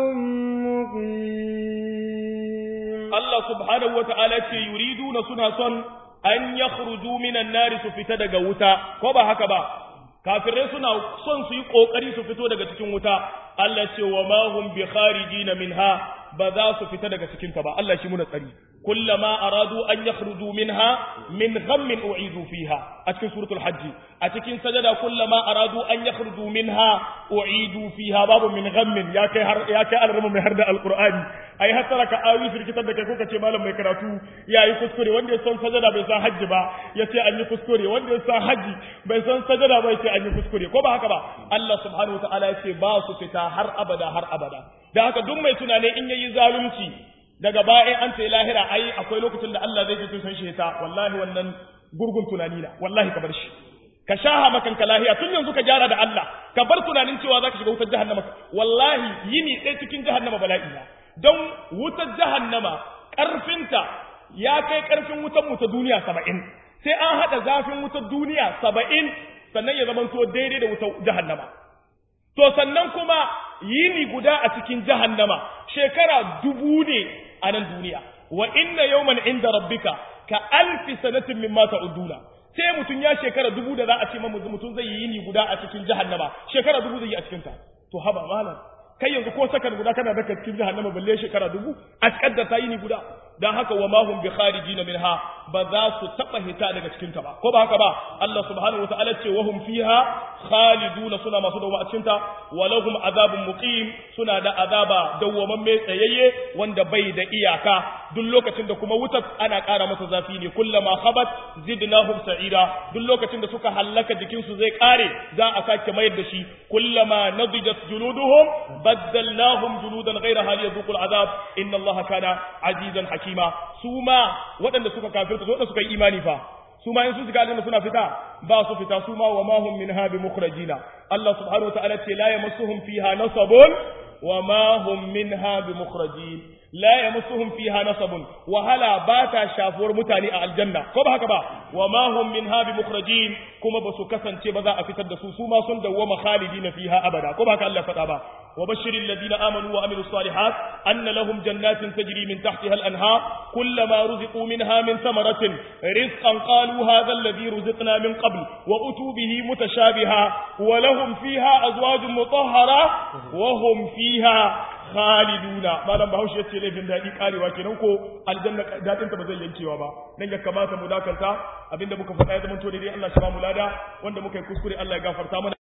مقيم الله سبحانه وتعالى يريدون سنة صن أن يخرجوا من النار سفتد قوتا كوبا هكذا kafirai suna son su yi kokari su fito daga cikin wuta Allah ce wa ma hum bi kharijin minha ba za su fita daga cikin ta ba Allah shi muna tsari kullama aradu an yakhruju minha min ghammin u'idu fiha a cikin suratul hajj a cikin sajada kullama aradu an yakhruju minha u'idu fiha babu min ghammin ya kai har ya kai alrama mai har da alqur'ani ai hasara ka awi firkitar da kai kuka ce malam mai karatu yayi kuskure wanda ya san sajada bai san hajji ba ya ce an yi kuskure wanda ya san hajji bai san sajada ba ya ce an yi kuskure ko ba haka ba Allah subhanahu wataala ya ce ba su fita har abada har abada da haka duk mai tunane in yayi zalunci daga baya an ce lahira ai akwai lokacin da Allah zai ji san shi ta wallahi wannan gurgun tunani na wallahi ka bar shi ka shaha makan ka lahiya tun yanzu ka gyara da Allah ka bar tunanin cewa zaka shiga wutar jahannama wallahi yini ɗaya cikin jahannama bala'i na don wutar jahannama ƙarfinta ya kai ƙarfin wutar mu ta duniya saba'in sai an haɗa zafin wutar duniya saba'in sannan ya zamanto daidai da wutar jahannama to sannan kuma yini guda a cikin jahannama shekara dubu ne a nan duniya wa inna yawman inda rabbika ka alfi sanatin mimma ta'uduna sai mutum ya shekara dubu da za a ce mamu mutum zai yi yini guda a cikin jahannama shekara dubu zai yi a cikin ta to haba malam kai yanzu ko sakan guda kana daka cikin jahannama balle shekara dubu a kaddar ta yini guda dan haka wa mahum bi kharijin minha ba za su taba hita daga cikin ta ba ko ba haka ba Allah subhanahu wataala ce wa hum fiha khaliduna suna masu dawo a cikin ta wa lahum azabun muqim suna da azaba dawwamamme tsayayye wanda bai da iyaka duk lokacin da kuma wutar ana ƙara masa zafi ne kullama khabat zidnahum sa'ira duk lokacin da suka hallaka jikin su zai ƙare za a sake mayar da shi kullama nadijat juluduhum baddalnahum juludan ghayraha liyadhuqul azab inna allaha kana azizan hakima su ma waɗanda suka kafirta waɗanda suka yi imani fa su ma in su shiga aljanna suna fita ba su fita su ma wa ma hum minha bi mukhrajina Allah subhanahu wa ta'ala ce la yamassuhum fiha nasabun wa ma hum minha bi mukhrajin la yamassuhum fiha nasabun wahala ba ta shafuwar mutane a aljanna ko ba haka ba wa ma hum minha bi mukhrajin kuma ba su kasance ba za a fitar da su su ma sun dawwama khalidina fiha abada ko ba haka Allah faɗa ba wa bashiril ladina amanu wa amilus salihat anna lahum jannatin tajri min tahtiha al-anhar kullama ruziqu minha min thamaratin rizqan qalu hadha alladhi ruziqna min qabl wa utu bihi mutashabiha wa lahum fiha azwajun mutahhara wa hum fiha khaliduna malam bahaushe yace laifin daɗi karewa kenan ko aljanna dadin ta ba zai yankewa ba dan ya kamata mu dakanta abinda muka faɗa ya zama to daidai Allah shi ba mu lada wanda muka yi kuskure Allah ya gafarta mana